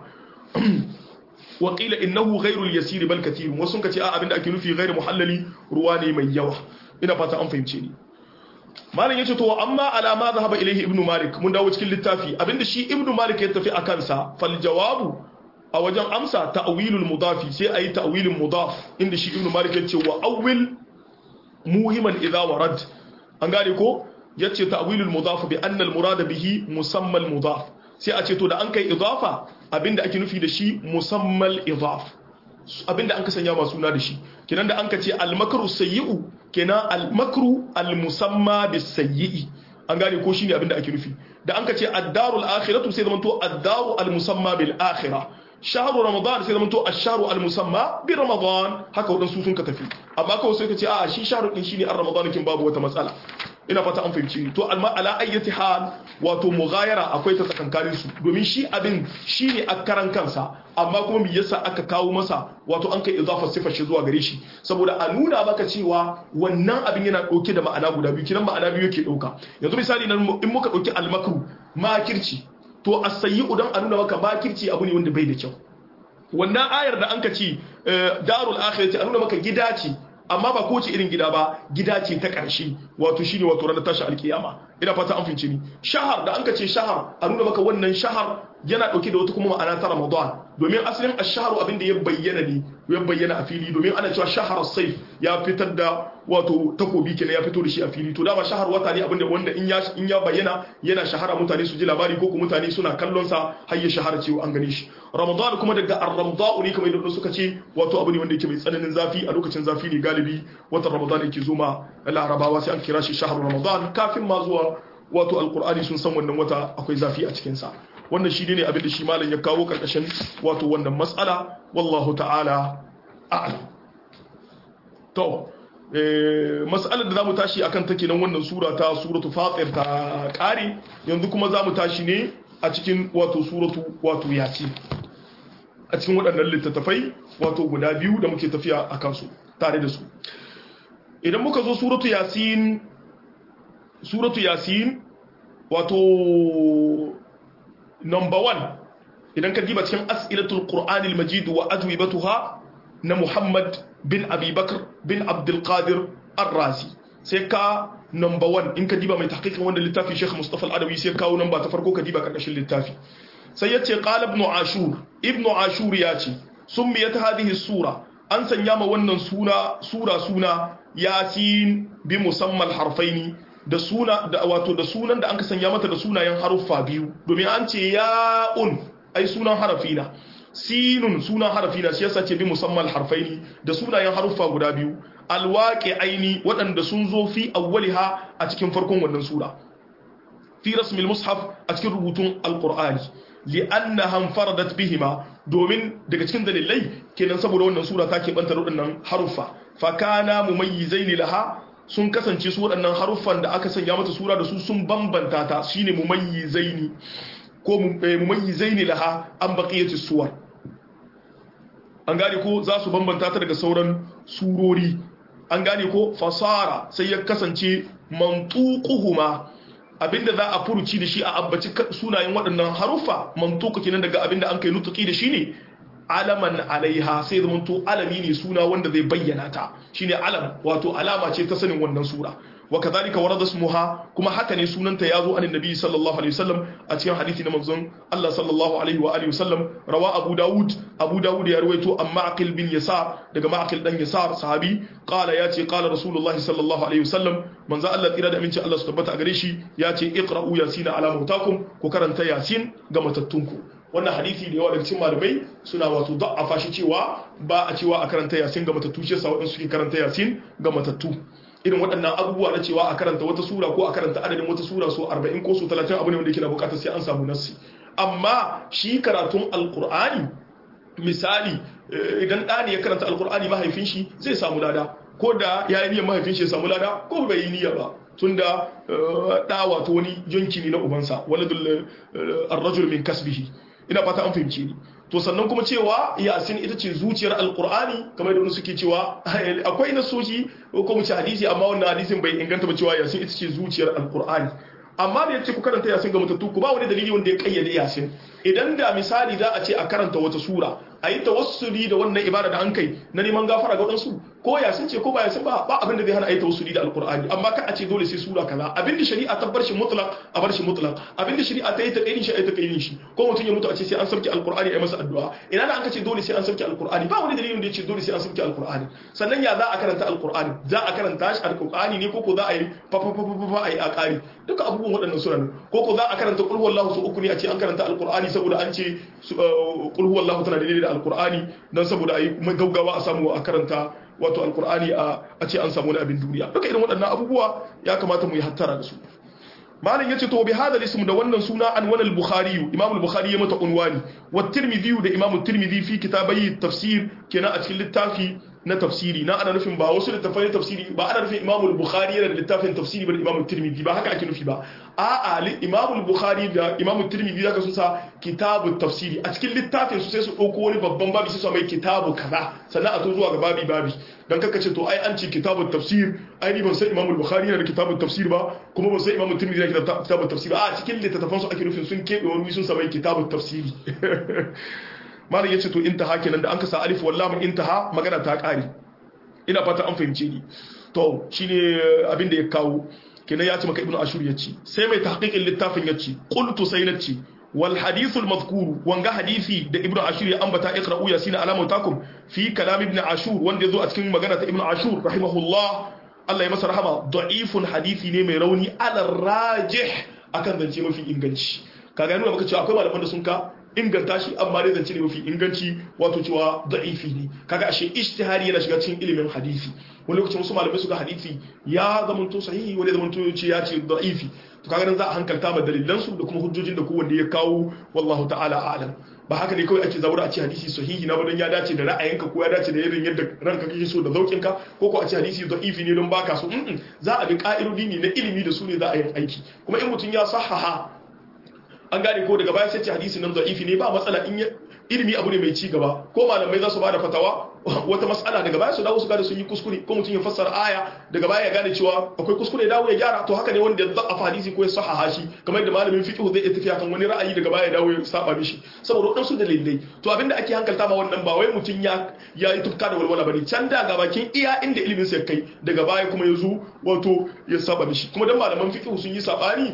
waƙila innahu ghairul yasiri bal kathir wasu kace a abinda ake nufi ghairu muhallali ruwa ne mai yawa ina fata an fahimce ni malam yace to amma ala ma zahaba ilayhi ibnu malik mun dawo cikin littafi abinda shi ibnu malik ya tafi akan sa fal jawabu a wajen amsa ta'wilul mudafi sai ayi ta'wilin mudaf inda shi ibnu malik yace wa awwil muhiman idha warad an gane ko yace ta'wilul mudaf bi anna al murad bihi musamma al mudaf sai a ce to da an kai idafa abinda ake nufi da shi musammal idaf abinda an ka sanya masu suna da shi kenan da an ka ce almakru sayyi'u kenan almakru almusamma bisayyi'i an gane ko shine abinda ake nufi da an ka ce ad-darul akhiratu sai zamanto ad-daru almusamma bil akhirah shahru ramadan sai zamanto ash-shahru almusamma bi ramadan haka wadansu sun ka tafi amma kawai sai ka ce a shi shahru din shine ar-ramadan kin babu wata matsala ina fata an fahimci to alma ala ayyati hal wato mughayara akwai ta tsakankanin su domin shi abin shine a karan kansa amma kuma me yasa aka kawo masa wato an kai idafa sifar shi zuwa gare shi saboda a nuna maka cewa wannan abin yana dauke da ma'ana guda biyu kinan ma'ana biyu yake dauka yanzu misali nan in muka dauki almakru makirci to as-sayyi'u dan a nuna maka makirci abu ne wanda bai da kyau wannan ayar da an ka ce darul akhirati an nuna maka gida ce amma ba kowace irin gida ba gida ce ta ƙarshe wato shine wato ranar tashi alkiyama ina fata an fince ni shahar da an ka ce shahar a nuna maka wannan shahar yana dauke da wata kuma ma'ana ta ramadan domin asalin ash-shahru abin da ya bayyana ne ya bayyana a fili domin ana cewa shahar sayf ya fitar da wato takobi kenan ya fito da shi a fili to dama shahar wata ne abin da wanda in ya in ya bayyana yana shahara mutane su ji labari ko kuma mutane suna kallon sa har ya shahara cewa an gane shi ramadan kuma daga ar-ramda'u ne kamar yadda suka ce wato abu ne wanda yake mai tsananin zafi a lokacin zafi ne galibi watan ramadan yake zuma larabawa sai an kira shi shahar ramadan kafin ma zuwa wato alqur'ani sun san wannan wata akwai zafi a cikin sa wannan shi ne abin da shi malam ya kawo karkashin wato wannan matsala wallahu ta'ala a'lam to mas'alar da zamu tashi akan take nan wannan sura ta suratu fatir ta kare yanzu kuma zamu tashi ne a cikin wato suratu wato yasin a cikin waɗannan littattafai wato guda biyu da muke tafiya a kansu tare da su idan muka zo suratu yasin suratu yasin wato number one idan ka diba cikin as'ilatul qur'anil majid wa ajwibatuha na muhammad bin abi bakr bin abdul qadir ar-razi sai ka number one in ka diba mai tahqiqin wanda littafi sheikh mustafa al-adawi sai kawo number ta farko ka diba karkashin littafi sai yace qala ibn ashur ibn ashur ya ce summiyat hadhihi sura an sanya ma wannan suna sura suna yasin bi musammal harfaini da suna da wato da sunan da an ka sanya mata da sunayen haruffa biyu domin an ce ya'un ai sunan harafi na sinun sunan harafi na shi yasa ce bi musamman harfaini da sunayen haruffa guda biyu alwaqi aini waɗanda sun zo fi awwaliha a cikin farkon wannan sura fi rasmil mushaf a cikin rubutun alqur'ani li'annaha faradat bihima domin daga cikin dalilai kenan saboda wannan sura ta keɓanta waɗannan haruffa fa kana mumayyizaini laha sun kasance su waɗannan haruffan da aka sanya mata sura da su sun bambanta ta shine mumayyizaini ko mumayyizaini laha an baqiyati suwar an gane ko za su bambanta ta daga sauran surori an gane ko fasara sai ya kasance mantuquhuma abinda za a furuci da shi a abbaci sunayen waɗannan haruffa mantuqa kenan daga abinda an kai nutuki da shi ne alaman alaiha sai zama to alami ne suna wanda zai bayyana ta shine alam wato alama ce ta sanin wannan sura wa kadhalika warada ismuha kuma haka ne sunanta yazo an annabi sallallahu alaihi wasallam a cikin hadisi na manzon Allah sallallahu alaihi wa alihi wasallam rawa Abu Dawud Abu Dawud ya rawaito an Ma'qil bin Yasar daga Ma'qil dan Yasar sahabi qala yace qala Rasulullahi sallallahu alaihi wasallam manzo Allah tsira da aminci Allah su tabbata a gare shi yace iqra'u yasin ala mautakum ku karanta yasin ga matattunku wannan hadisi da yawa daga cikin malamai suna wato da'afa shi cewa ba a cewa a karanta yasin ga matattu shi yasa waɗansu suke karanta yasin ga matattu irin waɗannan abubuwa na cewa a karanta wata sura ko a karanta adadin wata sura so 40 ko so 30 abu ne wanda yake na bukatar sai an samu nassi amma shi karatun alkur'ani misali idan ɗani ya karanta alkur'ani mahaifin shi zai samu lada ko da ya yi niyyar mahaifin shi ya samu lada ko bai yi niyya ba tunda ɗa wato wani yanki ne na ubansa waladul arrajul min kasbihi ina fata an fahimce ni to sannan kuma cewa yasin ita ce zuciyar alkur'ani kamar da wani suke cewa akwai nasoshi ko mu ci hadisi amma wannan hadisin bai inganta ba cewa yasin ita ce zuciyar alkur'ani amma da yace ku karanta yasin ga mutattu ku ba wani dalili wanda ya kayyade yasin idan da misali za a ce a karanta wata sura a yi tawassuli da wannan ibada da an kai na neman gafara ga wadansu ko yasin ce ko ba yasin ba ba abin da zai hana a yi tawassuli da alkur'ani amma ka a ce dole sai sura kaza abin da shari'a ta bar shi mutlaq a bar shi mutlaq abin da shari'a ta yi ta kaidin shi a yi ta kaidin shi ko mutum ya mutu a ce sai an sauke alkur'ani a yi masa addu'a ina da an ka ce dole sai an sauke alkur'ani ba wani dalilin da ya ce dole sai an sauke alkur'ani sannan ya za a karanta alkur'ani za a karanta shi alkur'ani ne ko ko za a yi fa fa fa fa a yi a kari duka abubuwan waɗannan sura ne ko ko za a karanta qul huwallahu su uku ne a ce an karanta alkur'ani saboda an ce qul huwallahu tana daidai da alkur'ani dan saboda ayi gaggawa a samu a karanta wato alkur'ani a ce an samu wani abin duniya duka irin waɗannan abubuwa ya kamata mu yi hattara da su malam yace to bi hadal ism da wannan suna an wani al-bukhari imam al-bukhari ya mata unwani wa tirmidhi da imam tirmidhi fi kitabai tafsir kenan a cikin littafi na tafsiri na ana nufin ba wasu littafai tafsiri ba ana nufin imam al-bukhari yana da littafin tafsiri ba da imam tirmidhi ba haka ake nufi ba a'a imam al-bukhari da imam tirmidhi zaka sun sa kitabu tafsiri a cikin littafin su sai su dauko wani babban babi sai su mai kitabu kaza sannan a zo zuwa ga babi babi dan kaka ce to ai an ce kitabun tafsir ai ni ban san imam al-bukhari yana da kitabun tafsir ba kuma ban san imam tirmidhi yana da kitabun tafsir ba a cikin littattafan su ake nufin sun kebe wani sun sa mai kitabun tafsiri malam yace to intaha kenan da an ka sa alif wallam intaha magana ta kare ina fata an fahimce ni to shine abin da ya kawo kenan ya ce maka ibnu ashur yace sai mai tahqiqin littafin yace qultu sai nace wal hadith al madhkur wanga hadisi da ibnu ashur ya ambata iqra'u yasin alamu takum fi kalam ibnu ashur wanda yazo a cikin magana ta ibnu ashur rahimahullah Allah ya masa rahama da'ifun hadisi ne mai rauni ala rajih akan zance mafi inganci kaga nuna maka cewa akwai malaman da sun ka inganta shi amma dai zance ne mafi inganci wato cewa da'ifi ne kaga ashe ijtihadi yana shiga cikin ilimin hadisi wani lokacin wasu malamai suka hadisi ya zamanto sahihi wani zamanto ce ya ce da'ifi to kaga nan za a hankalta ma dalilan su da kuma hujjojin da kowanne ya kawo wallahu ta'ala a'lam ba haka ne kawai ake zaura a ce hadisi sahihi na badan ya dace da ra'ayinka ko ya dace da irin yadda ranka kake so da zaukinka ko ko a ce hadisi da'ifi ne don baka so za a bi ka'idodi ne na ilimi da su ne za a yi aiki kuma in mutum ya sahaha an gane ko daga baya sai ce hadisi nan da'ifi ne ba matsala in ilimi abu ne mai ci gaba ko malamai za su bada fatawa wata mas'ala daga baya su dawo su gane sun yi kuskure ko mutum ya fassara aya daga baya ya gane cewa akwai kuskure dawo ya gyara to haka ne wanda ya za'afa hadisi ko ya sahaha shi kamar yadda malamin fiqh zai iya tafiya kan wani ra'ayi daga baya ya dawo ya saba mishi saboda wadansu dalilai to abinda ake hankalta ma wannan ba wai mutum ya ya yi tufka da walwala bane can da ga bakin iya inda ilimin sa kai daga baya kuma ya zo wato ya saba mishi kuma dan malaman fiqh sun yi sabani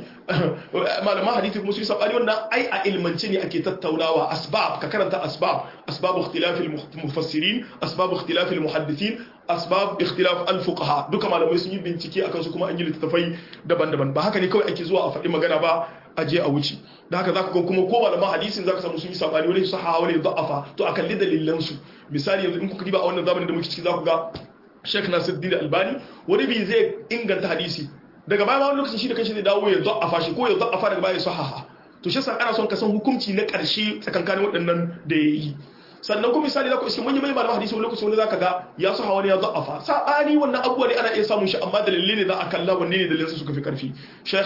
malaman hadisi kuma sun yi sabani wannan ai a ilmance ne ake tattaunawa asbab ka karanta asbab asbab ikhtilaf al-mufassirin asbab ikhtilaf al-muhaddithin asbab ikhtilaf al-fuqaha duka malamai sun yi bincike akan su kuma an yi littattafai daban-daban ba haka ne kawai ake zuwa a faɗi magana ba a je a wuce da haka zaka ga kuma ko malaman hadisin zaka samu sun yi sabani wani sahaha wani da'afa to a kalli dalilan su misali yanzu in kuka diba a wannan zamanin da muke ciki zaku ga Sheikh Nasiruddin Albani wani bi zai inganta hadisi daga baya ma wani lokacin shi da kanshi zai dawo ya da'afa shi ko ya da'afa daga baya ya sahaha to shi sa ana son ka san hukunci na ƙarshe tsakankanin waɗannan da ya yi sannan kuma misali za ku iske manyan malaman hadisi wani lokaci wani zaka ga ya su hawa ne ya za'afa sabani wannan abubuwa ne ana iya samun shi amma dalilai ne za a kalla wanne ne dalilan suka fi karfi sheikh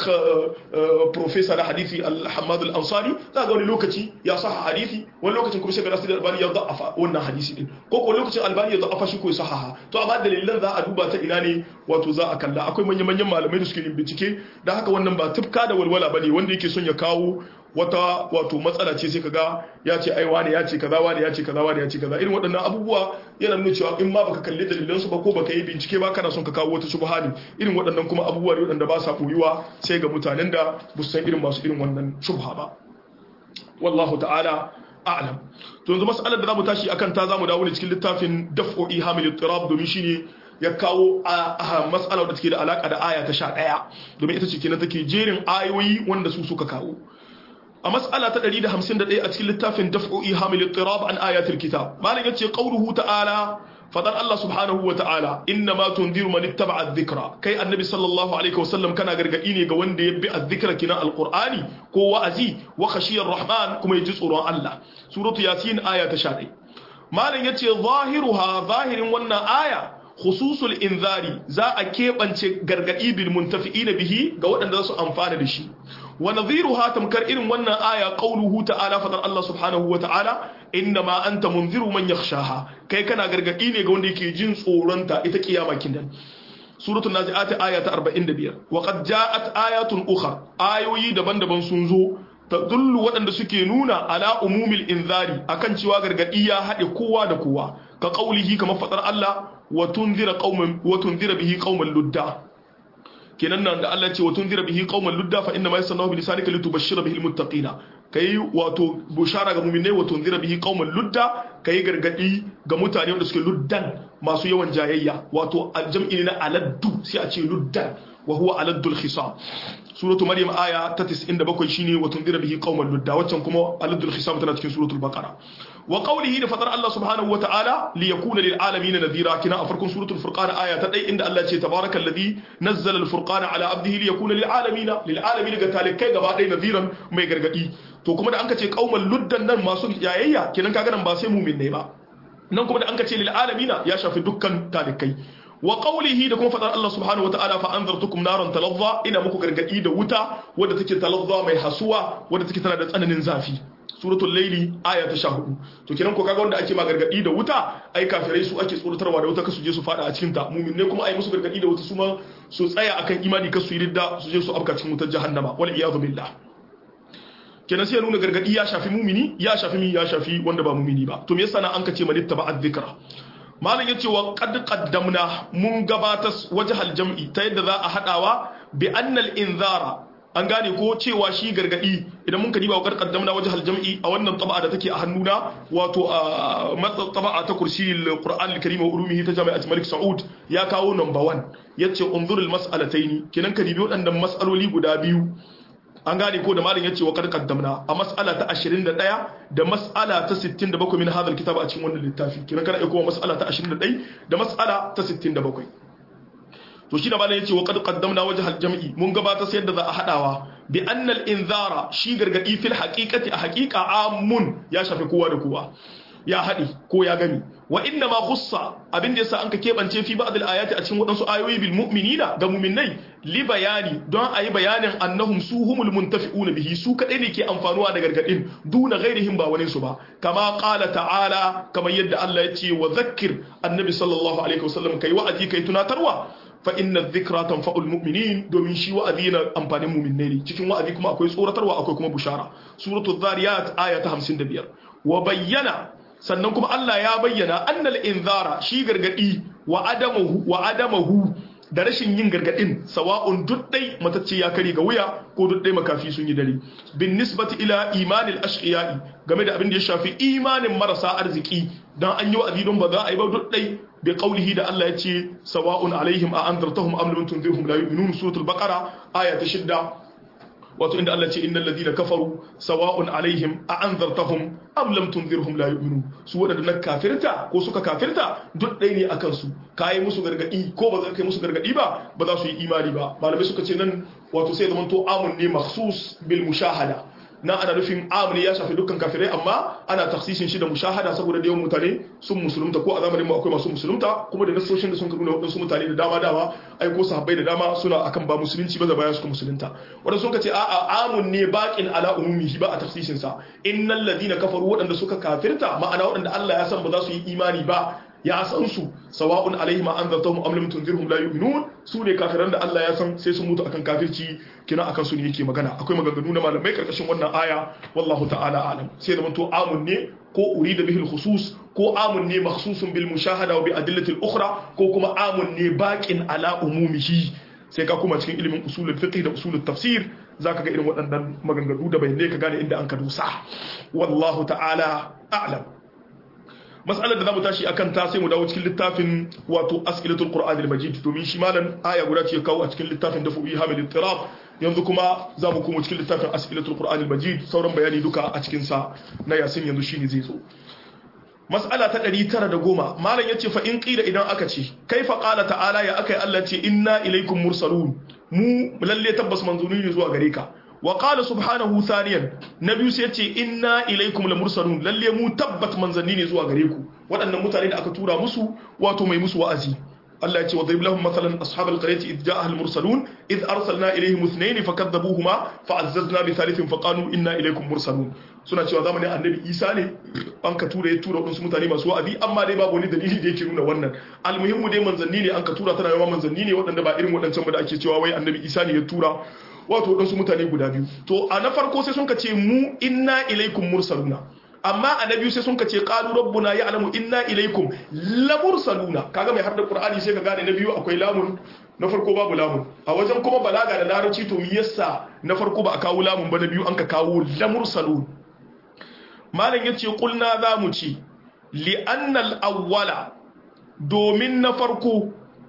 professor na hadisi al-hamad al-ansari za ga wani lokaci ya sa hadisi wani lokacin kuma shekara nasir albani ya za'afa wannan hadisi din ko ko lokacin albani ya za'afa shi ko ya sahaha to amma dalilan za a duba ta ina ne wato za a kalla akwai manyan manyan malamai da suke yin bincike da haka wannan ba tufka da walwala bane wanda yake son ya kawo wata wato matsala ce sai kaga ya ce ai wani ya ce kaza wani ya ce kaza wani ya ce kaza irin waɗannan abubuwa yana nuna cewa in ma baka kalli dalilan su ba ko baka yi bincike ba kana son ka kawo wata shubha ne irin waɗannan kuma abubuwa ne waɗanda ba sa koyuwa sai ga mutanen da ba su san irin masu irin wannan shubha ba wallahu ta'ala a'lam to yanzu mas'alar da zamu tashi akan ta zamu dawo ne cikin littafin daf'u ihamil ittirab domin shine ya kawo a mas'alar da take da alaka da aya ta 11 domin ita ce kenan take jerin ayoyi wanda su suka kawo a mas'ala ta 151 a cikin littafin daf'u ihamil ittirab an ayatul kitab malam yace qawluhu ta'ala fadar Allah subhanahu wa ta'ala inna ma tunziru man ittaba'a adh-dhikra kai annabi sallallahu alaihi wasallam kana gargadi ne ga wanda ya bi adh-dhikra kina alqur'ani ko wa'azi wa khashiyar rahman kuma yaji tsoron Allah suratu yasin aya ta 11 malam yace zahiruha zahirin wannan aya khususul inzari za a keɓance gargaɗi bil muntafi'ina bihi ga waɗanda za su amfana da shi wa nadhiruha tamkar irin wannan aya qauluhu ta'ala fadar Allah subhanahu wa ta'ala innama anta munziru man yakhshaha kai kana gargaɗi ne ga wanda yake jin tsoronta ita kiyama kindan suratul nazi'at aya ta 45 wa qad ja'at ayatun ukhra ayoyi daban-daban sun zo tadullu waɗanda suke nuna ala umumil inzari akan cewa gargaɗi ya haɗe kowa da kowa ka qaulihi kamar fadar Allah wa tunzira qauman wa tunzira bihi qauman ludda kenan nan da Allah ce wa tunzira bihi qauman ludda fa inna ma yasannahu bi lisanika litubashshira bihi almuttaqina kai wato bushara ga mu'minai wa tunzira bihi qauman ludda kai gargadi ga mutane wanda suke luddan masu yawan jayayya wato aljam'i na aladdu sai a ce luddan wa huwa aladdul khisam suratu maryam aya ta 97 shine wa tunzira bihi qauman ludda waccan kuma aladdul khisam tana cikin suratul baqara wa qawlihi da fadar Allah subhanahu wa ta'ala li yakuna lil alamin nadhira kina a farkon suratul furqan aya ta 1 inda Allah ce tabarakal ladhi nazzala al furqana ala abdihi li yakuna lil alamin lil alamin ga talikai gaba ɗaya nadhiran mai gargadi to kuma da an ka ce qauman luddan nan masu yayayya kinan kaga nan ba sai mu'min ne ba nan kuma da an ka ce lil alamin ya shafi dukkan talikai wa qawlihi da kuma fadar Allah subhanahu wataala fa anzartukum naran talazza ina muku gargadi da wuta wadda take talazza mai hasuwa wadda take tana da tsananin zafi suratul layli aya ta 14 to kiran ko kaga wanda ake ma gargadi da wuta ai kafirai su ake tsoratarwa da wuta kasu je su fada a cikin ta mu'min ne kuma ai musu gargadi da wuta su ma su tsaya akan imani kasu yi ridda su je su afka cikin wutar jahannama wal iyadu billah kenan sai ya nuna gargadi ya shafi mumini ya shafi mi ya shafi wanda ba mumini ba to me yasa na an kace manitta ba azzikra malam yace wa qad qaddamna mun gabatar wajhal jam'i ta yadda za a hadawa bi annal inzara an gane ko cewa shi gargadi idan mun kadiba wa qad qaddamna wajhal jam'i a wannan taba'a da take a hannuna wato a matsa taba'a ta kursi al-Qur'an al-Karim wa ulumihi ta Jami'at Malik Saud ya kawo number 1 yace unzur al-mas'alataini kenan kadibi waɗannan mas'aloli guda biyu an gane ko da malam yace wa qad qaddamna a mas'ala ta 21 da mas'ala ta 67 min hadal kitab a cikin wannan littafi kenan kana aiko mas'ala ta 21 da mas'ala ta 67 to shi da malam yace wa qad qaddamna wajh al-jam'i mun gabata sai yadda za a hadawa bi anna al-inzara shi gargadi fil haqiqati a haqiqa amun ya shafi kowa da kowa ya haɗi ko ya gami wa inna ma khussa abin da yasa anka kebance fi ba'd al-ayati a cikin wadansu ayoyi bil mu'minina ga mu'minai li bayani don ayi bayanin annahum suhumul muntafi'una bihi su kadai ne ke amfanuwa da gargadin duna ghairihim ba wani su ba kama qala ta'ala kamar yadda Allah ya ce wa zakkir annabi sallallahu alaihi wasallam kai wa'azi kai tunatarwa fa inna dhikra tanfa'ul mu'minin domin shi wa'azi na amfanin mu'minai ne cikin wa'azi kuma akwai tsoratarwa akwai kuma bushara suratul zariyat aya ta 55 wa bayyana sannan kuma Allah ya bayyana annal inzara shi gargadi wa adamahu wa adamahu da rashin yin gargadin sawa'un duddai matacce ya kare ga wuya ko duddai makafi sun yi dare bin nisbati ila imanil ashqiya'i game da abin da ya shafi imanin marasa arziki dan an yi wa'azi don ba za a yi ba duddai bi qawlihi da Allah ya ce sawa'un alaihim a anzartahum am lam tunzirhum la yu'minun suratul baqara aya ta 6 wato inda Allah ce innal ladina kafaru sawa'un alaihim a anzartahum am lam tunzirhum la yu'minun su wadanda na kafirta ko suka kafirta duk ɗaya ne akan su kai musu gargadi ko ba za kai musu gargadi ba ba za su yi imani ba malamai suka ce nan wato sai zaman to amun ne makhsus bil mushahada na ana nufin amini ya shafi dukkan kafirai amma ana taksisin shi da mushahada saboda da yawan mutane sun musulunta ko a zamanin mu akwai masu musulunta kuma da nasoshin da sun nuna wadansu mutane da dama dama ai ko sahabbai da dama suna akan ba musulunci ba da baya suka musulunta wanda sun ce a'a amun ne baqin ala umumihi ba a taksisin sa innal ladina kafaru wadanda suka kafirta ma'ana wadanda Allah ya san ba za su yi imani ba ya san su sawa'un alaihim an zartahum am lam tunzirhum la yu'minun su ne kafiran da Allah ya san sai sun mutu akan kafirci kina akan su ne yake magana akwai maganganu na malamai karkashin wannan aya wallahu ta'ala alam sai da manto amun ne ko urida bihi khusus ko amun ne makhsusun bil mushahada wa bi adillati al-ukhra ko kuma amun ne baqin ala umumihi sai ka kuma cikin ilimin usulul fiqh da usulul tafsir zaka ga irin waɗannan maganganu da bayanai ka gane inda an ka dusa wallahu ta'ala a'lam mas'alar da zamu tashi akan ta sai mu dawo cikin littafin wato as'ilatul qur'an al-majid domin shi malan aya guda ce kawo a cikin littafin da fu'i hamil ittirab yanzu kuma zamu koma cikin littafin as'ilatul qur'an al-majid sauran bayani duka a cikin sa na yasin yanzu shine zai zo mas'ala ta 910 malam yace fa in qila idan aka ce kaifa qala ta'ala ya akai Allah ce inna ilaikum mursalun mu lalle tabbas manzuni ne zuwa gare ka wa qala subhanahu thaniyan nabi sai yace inna ilaikum lamursalun lalle mu tabbat manzanni ne zuwa gare ku waɗannan mutane da aka tura musu wato mai musu wa'azi Allah ya ce wa lahum masalan ashabal qaryati id ja'a al mursalun id arsalna ilayhim ithnayn fakadzabuhuma fa'azzazna bi thalithin faqalu inna ilaykum mursalun suna cewa zamanin annabi Isa ne an ka tura ya tura wadansu mutane masu wa'azi amma dai babu wani dalili da yake nuna wannan almuhimmu dai manzanni ne an ka tura tana yawa manzanni ne waɗanda ba irin waɗancan ba da ake cewa wai annabi Isa ne ya tura wato waɗansu mutane guda biyu to a na farko sai sun ka ce mu inna ilaikum mursaluna amma a na biyu sai sun ka ce qalu rabbuna ya'lamu inna ilaikum la mursaluna kaga mai har da qur'ani sai ka gane na biyu akwai lamun na farko babu lamun a wajen kuma balaga da larabci to me yasa na farko ba a kawo lamun ba na biyu an ka kawo la mursalun malam yace qulna za mu ci li anna al awwala domin na farko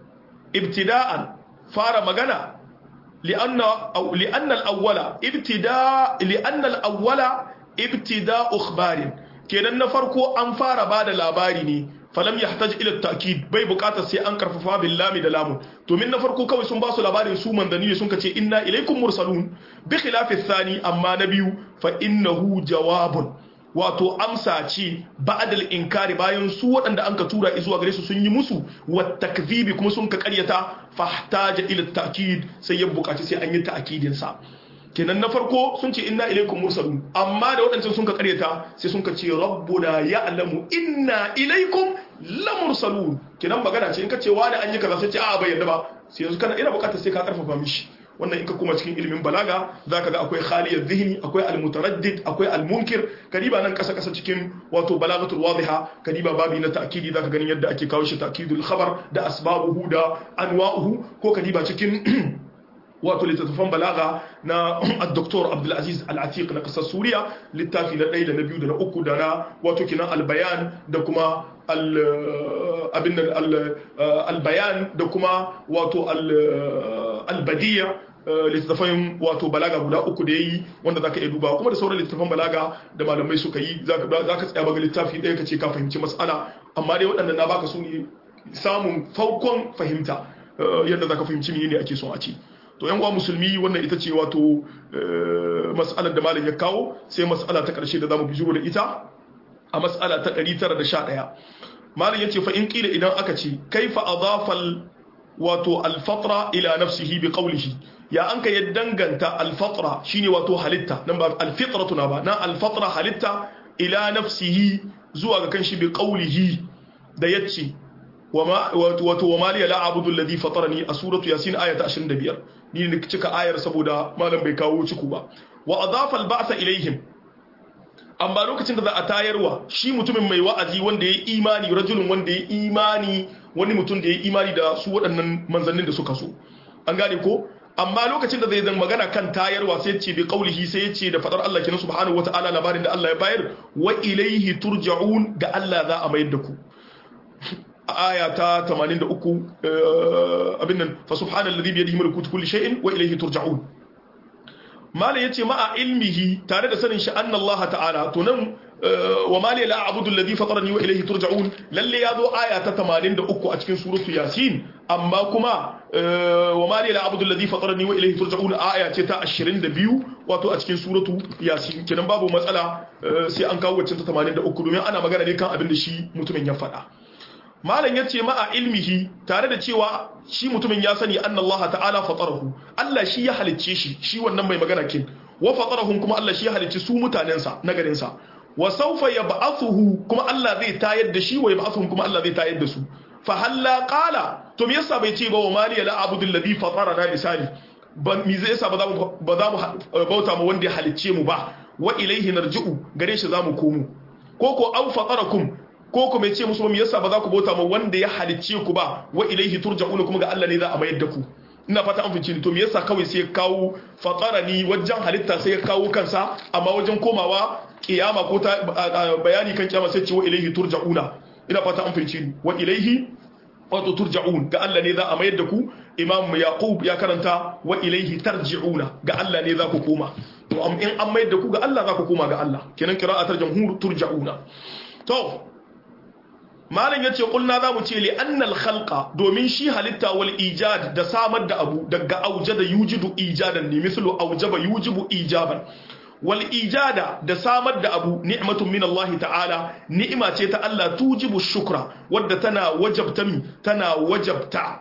ibtida'an fara magana لأن أو لأن الأول ابتداء لأن الأول ابتداء أخبار kenan na farko an fara bada labari ne falam yahtaj ila ta'kid bai bukata sai an karfafa bil lami da lamun to min na farko kawai sun ba su labarin su manzanni ne sun kace inna ilaikum mursalun bi khilafi thani amma na biyu fa innahu jawabun wato amsa ce ba'dal inkari bayan su waɗanda an ka tura zuwa gare su sun yi musu wa takzibi kuma sun ka karyata fahtaja ila ta'kid sai ya bukaci sai an yi ta'kidin sa kenan na farko sun ce inna ilaikum mursalun amma da waɗancan sun ka karyata sai sun ka ce rabbuna ya'lamu inna ilaikum lamursalun kenan magana ce in ka ce wani an yi kaza sai ce a bai yadda ba sai yanzu kana ina bukatar sai ka karfafa mishi wannan in ka kuma cikin ilimin balaga zaka ga akwai khaliyar zihni akwai almutaraddid akwai almunkir kadiba nan kasa kasa cikin wato balagatul wadiha kadiba babi na ta'kidi zaka ganin yadda ake kawo shi ta'kidul khabar da asbabuhu da anwa'uhu ko kadiba cikin wato littattafan balaga na al-doktor abdulaziz al-atiq na kasar suriya littafi na ɗaya da na biyu da na uku da na wato kinan albayan da kuma abin albayan da kuma wato albadiya littattafan wato balaga guda uku da ya yi wanda za ka iya duba kuma da sauran littattafan balaga da malamai suka yi za ka tsaya baga littafi ɗaya ka ce ka fahimci matsala amma dai waɗanda na baka su ne samun farkon fahimta yadda za ka fahimci ne ake son a ci to yan uwa musulmi wannan ita ce wato mas'alar da malam ya kawo sai mas'ala ta karshe da zamu bijiro da ita a mas'ala ta 911 malam yace fa in kila idan aka ce kaifa adafal wato al-fatra ila nafsihi bi qawlihi ya anka ya danganta al-fatra shine wato halitta nan ba al-fitratu na ba na al-fatra halitta ila nafsihi zuwa ga kanshi bi qawlihi da yace wato wa maliya la abudu alladhi fatarani a suratu yasin ayata 25 ni ne cika ayar saboda malam bai kawo ciku ba wa adafa al-ba'sa ilaihim amma lokacin da za a tayarwa shi mutumin mai wa'azi wanda ya yi imani rajulun wanda ya yi imani wani mutum da ya yi imani da su waɗannan manzannin da suka so an gane ko amma lokacin da zai zan magana kan tayarwa sai ce bi qaulihi sai ya ce da fadar Allah kenan subhanahu wataala labarin da Allah ya bayar wa ilaihi turja'un ga Allah za a mayar da ku aya ta 83 abin nan fa subhanallazi bi yadihi mulku kulli shay'in wa ilayhi turja'un mala yace ma'a ilmihi tare da sanin shi anna Allah ta'ala to nan wa mali la a'budu alladhi fatarani wa ilayhi turja'un lalle yazo aya ta 83 a cikin suratu yasin amma kuma wa mali la a'budu alladhi fatarani wa ilayhi turja'un aya ce ta 22 wato a cikin suratu yasin kenan babu matsala sai an kawo wacce ta 83 domin ana magana ne kan abin da shi mutumin ya faɗa malam ya ce ma'a ilmihi tare da cewa shi mutumin ya sani anna Allah ta'ala fatarahu Allah shi ya halicce shi shi wannan mai magana kin wa fatarahum kuma Allah shi ya halicce su mutanensa na garinsa wa sawfa yab'athuhu kuma Allah zai tayar da shi wa yab'athuhum kuma Allah zai tayar da su fa halla qala to me yasa bai ce ba wa mali la abudul ladhi fatarana misali ba mi zai yasa ba za mu ba za mu bauta mu wanda ya halicce mu ba wa ilaihi narji'u gare shi za mu komo ko ko au fatarakum ko ku mai ce musu me yasa ba za ku bauta ma wanda ya halicce ku ba wa ilaihi turja'una kuma ga Allah ne za a mayar da ku ina fata an fice ni to me yasa kawai sai ya kawo fatarani wajen halitta sai ya kawo kansa amma wajen komawa kiyama ko ta bayani kan kiyama sai ce wa ilaihi turja'una ina fata an fice ni wa ilaihi wato turja'un ga Allah ne za a mayar da ku imam yaqub ya karanta wa ilaihi tarji'una ga Allah ne za ku koma to in an mayar da ku ga Allah za ku koma ga Allah kenan qira'atar jamhur turja'una to malam yace kulna zamu ce li annal khalqa domin shi halitta wal ijad da samar da abu daga aujada yujidu ijadan ne mislu aujaba yujibu ijaban wal ijada da samar da abu ni'matun min Allah ta'ala ni'ima ce ta Allah tujibu shukra wadda tana wajabta mi tana wajabta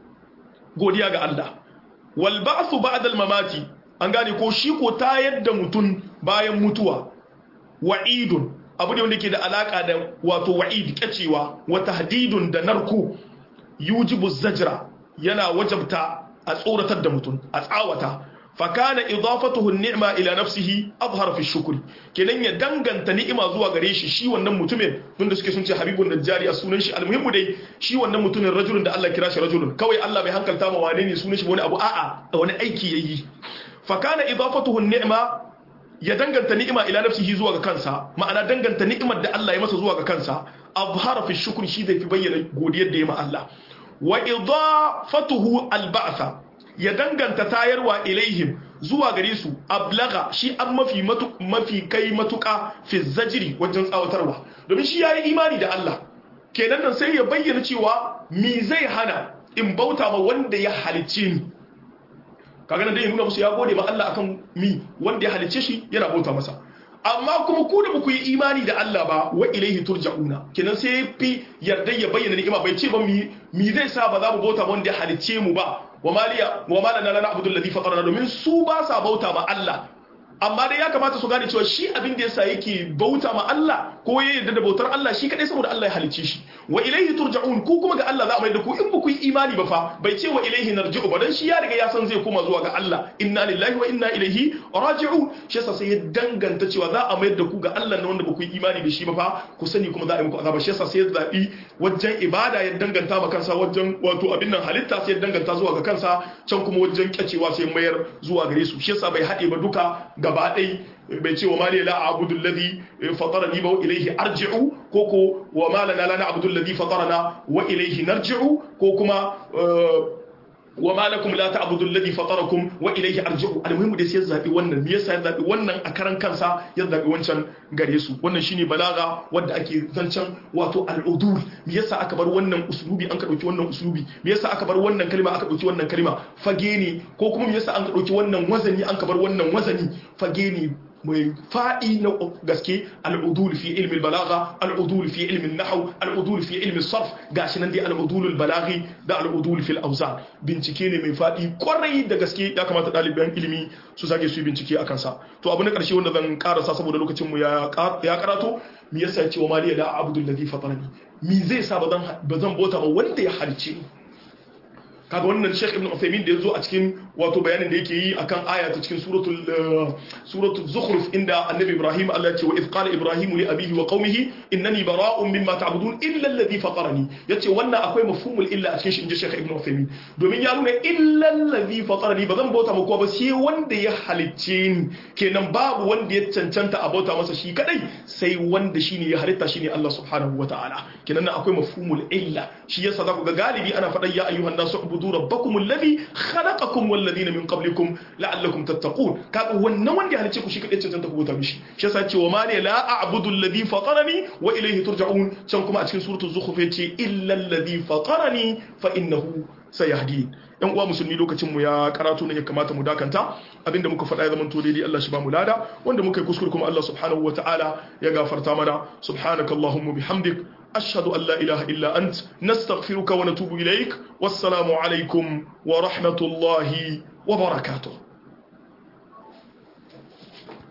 godiya ga Allah wal ba'thu ba'da al mamati an gane ko shi ko tayar da mutun bayan mutuwa wa'idun abu ne wanda ke da alaka da wato wa'id kacewa wa tahdidun da narko yujibu zajra yana wajabta a tsoratar da mutum a tsawata fakana idafatuhu ni'ma ila nafsihi azhar fi shukri kenan ya danganta ni'ima zuwa gare shi shi wannan mutumin tunda suke sun ce habibun najjari a sunan shi almuhimmu dai shi wannan mutumin rajulun da Allah kira shi rajulun kawai Allah bai hankalta ma wane ne sunan shi wani abu a'a wani aiki yayi fakana idafatuhu ni'ma ya danganta ni'ima ila nafsihi zuwa ga kansa ma'ana danganta ni'imar da Allah ya masa zuwa ga kansa azhara fi shukr shi zai fi bayyana godiyar da ya ma Allah wa idafatuhu alba'tha ya danganta tayarwa ilaihim zuwa gare su ablaga shi an mafi mafi kai matuka fi zajiri wajen tsawatarwa domin shi yayi imani da Allah kenan nan sai ya bayyana cewa mi zai hana in bauta ma wanda ya halicce ni kaga nan dai ya nuna musu ya gode ma Allah akan mi wanda ya halicce shi yana bauta masa amma kuma ku da ku yi imani da Allah ba wa ilaihi turja'una kenan sai fi yarda ya bayyana ni'ima bai ce ba mi mi zai sa ba za mu bauta wanda ya halicce mu ba wa maliya wa malana lana abdul ladhi fatarana domin su ba sa bauta ma Allah amma dai ya kamata su gane cewa shi abin da yasa yake bauta ma Allah ko ya yarda da bautar Allah shi kadai saboda Allah ya halicce shi wa ilaihi turja'un ku kuma ga Allah za a mai da ku in ba ku yi imani ba fa bai ce wa ilaihi narji'u ba dan shi ya riga ya san zai koma zuwa ga Allah inna lillahi wa inna ilaihi raji'un shi yasa sai ya danganta cewa za a mai da ku ga Allah na wanda ba ku yi imani da shi ba fa ku sani kuma za a yi muku azaba shi yasa sai ya zabi wajen ibada ya danganta ma kansa wajen wato abin nan halitta sai ya danganta zuwa ga kansa can kuma wajen kyacewa sai mayar zuwa gare su shi yasa bai haɗe ba duka gaba ɗai bai ce wa mali la a'budu alladhi fatarani ba wa ilayhi arji'u ko ko wa ma lana la na'budu alladhi fatarana wa ilayhi narji'u ko kuma wa ma lakum la ta'budu alladhi fatarakum wa ilayhi arji'u almuhimu da sai zabi wannan me yasa ya zabi wannan a karan kansa ya zabi wancan gare su wannan shine balaga wanda ake zancan wato al'udul me yasa aka bar wannan uslubi an ka dauki wannan uslubi me yasa aka bar wannan kalma aka dauki wannan kalma fage ne ko kuma me yasa an ka dauki wannan wazani an ka bar wannan wazani fage ne mai faɗi na gaske al'udul fi ilmin balaga al'udul fi ilmin nahau al'udul fi ilmin sarf gashi nan dai al'udul balaghi da al'udul fil auzan bincike ne mai faɗi kwarai da gaske ya kamata ɗaliban ilimi su sake su yi bincike a kansa to abu na ƙarshe wanda zan karasa saboda lokacin mu ya karato me yasa ya ce wa maliya da abdul ladhi fatarani mi zai sa ba zan bota ba wanda ya halice ni kaga wannan Sheikh Ibn Uthaymeen da yazo a cikin wato bayanin da yake yi akan aya ta cikin suratul suratul Zukhruf inda Annabi Ibrahim Allah ya ce wa idh qala Ibrahim li abihi wa qaumihi innani bara'un mimma ta'budun illa alladhi fatarani yace wannan akwai mafhumul illa a cikin shi inji Sheikh Ibn Uthaymeen domin ya nuna illa alladhi fatarani bazan bauta maka ba sai wanda ya halicce ni kenan babu wanda ya cancanta a bauta masa shi kadai sai wanda shine ya halitta shine Allah subhanahu wataala kenan nan akwai mafhumul illa shi yasa za ku ga galibi ana faɗan ya ayyuhan nasu اعبدوا ربكم الذي خلقكم والذين من قبلكم لعلكم تتقون kaga wannan wanda ya halice ku shi kadai cancanta ku bauta mishi shi yasa ce wa ma ne la a'budu alladhi fatarani wa ilayhi turja'un can kuma a cikin suratul zukhruf yace illa alladhi fatarani fa innahu sayahdin yan uwa musulmi lokacin mu ya karatu ne ya kamata mu dakanta abinda muka faɗa ya zama to daidai Allah shi ba mu lada wanda muka yi kuskure kuma Allah subhanahu wataala ya gafarta mana subhanakallahumma bihamdik أشهد أن لا إله إلا أنت نستغفرك ونتوب إليك والسلام عليكم ورحمة الله وبركاته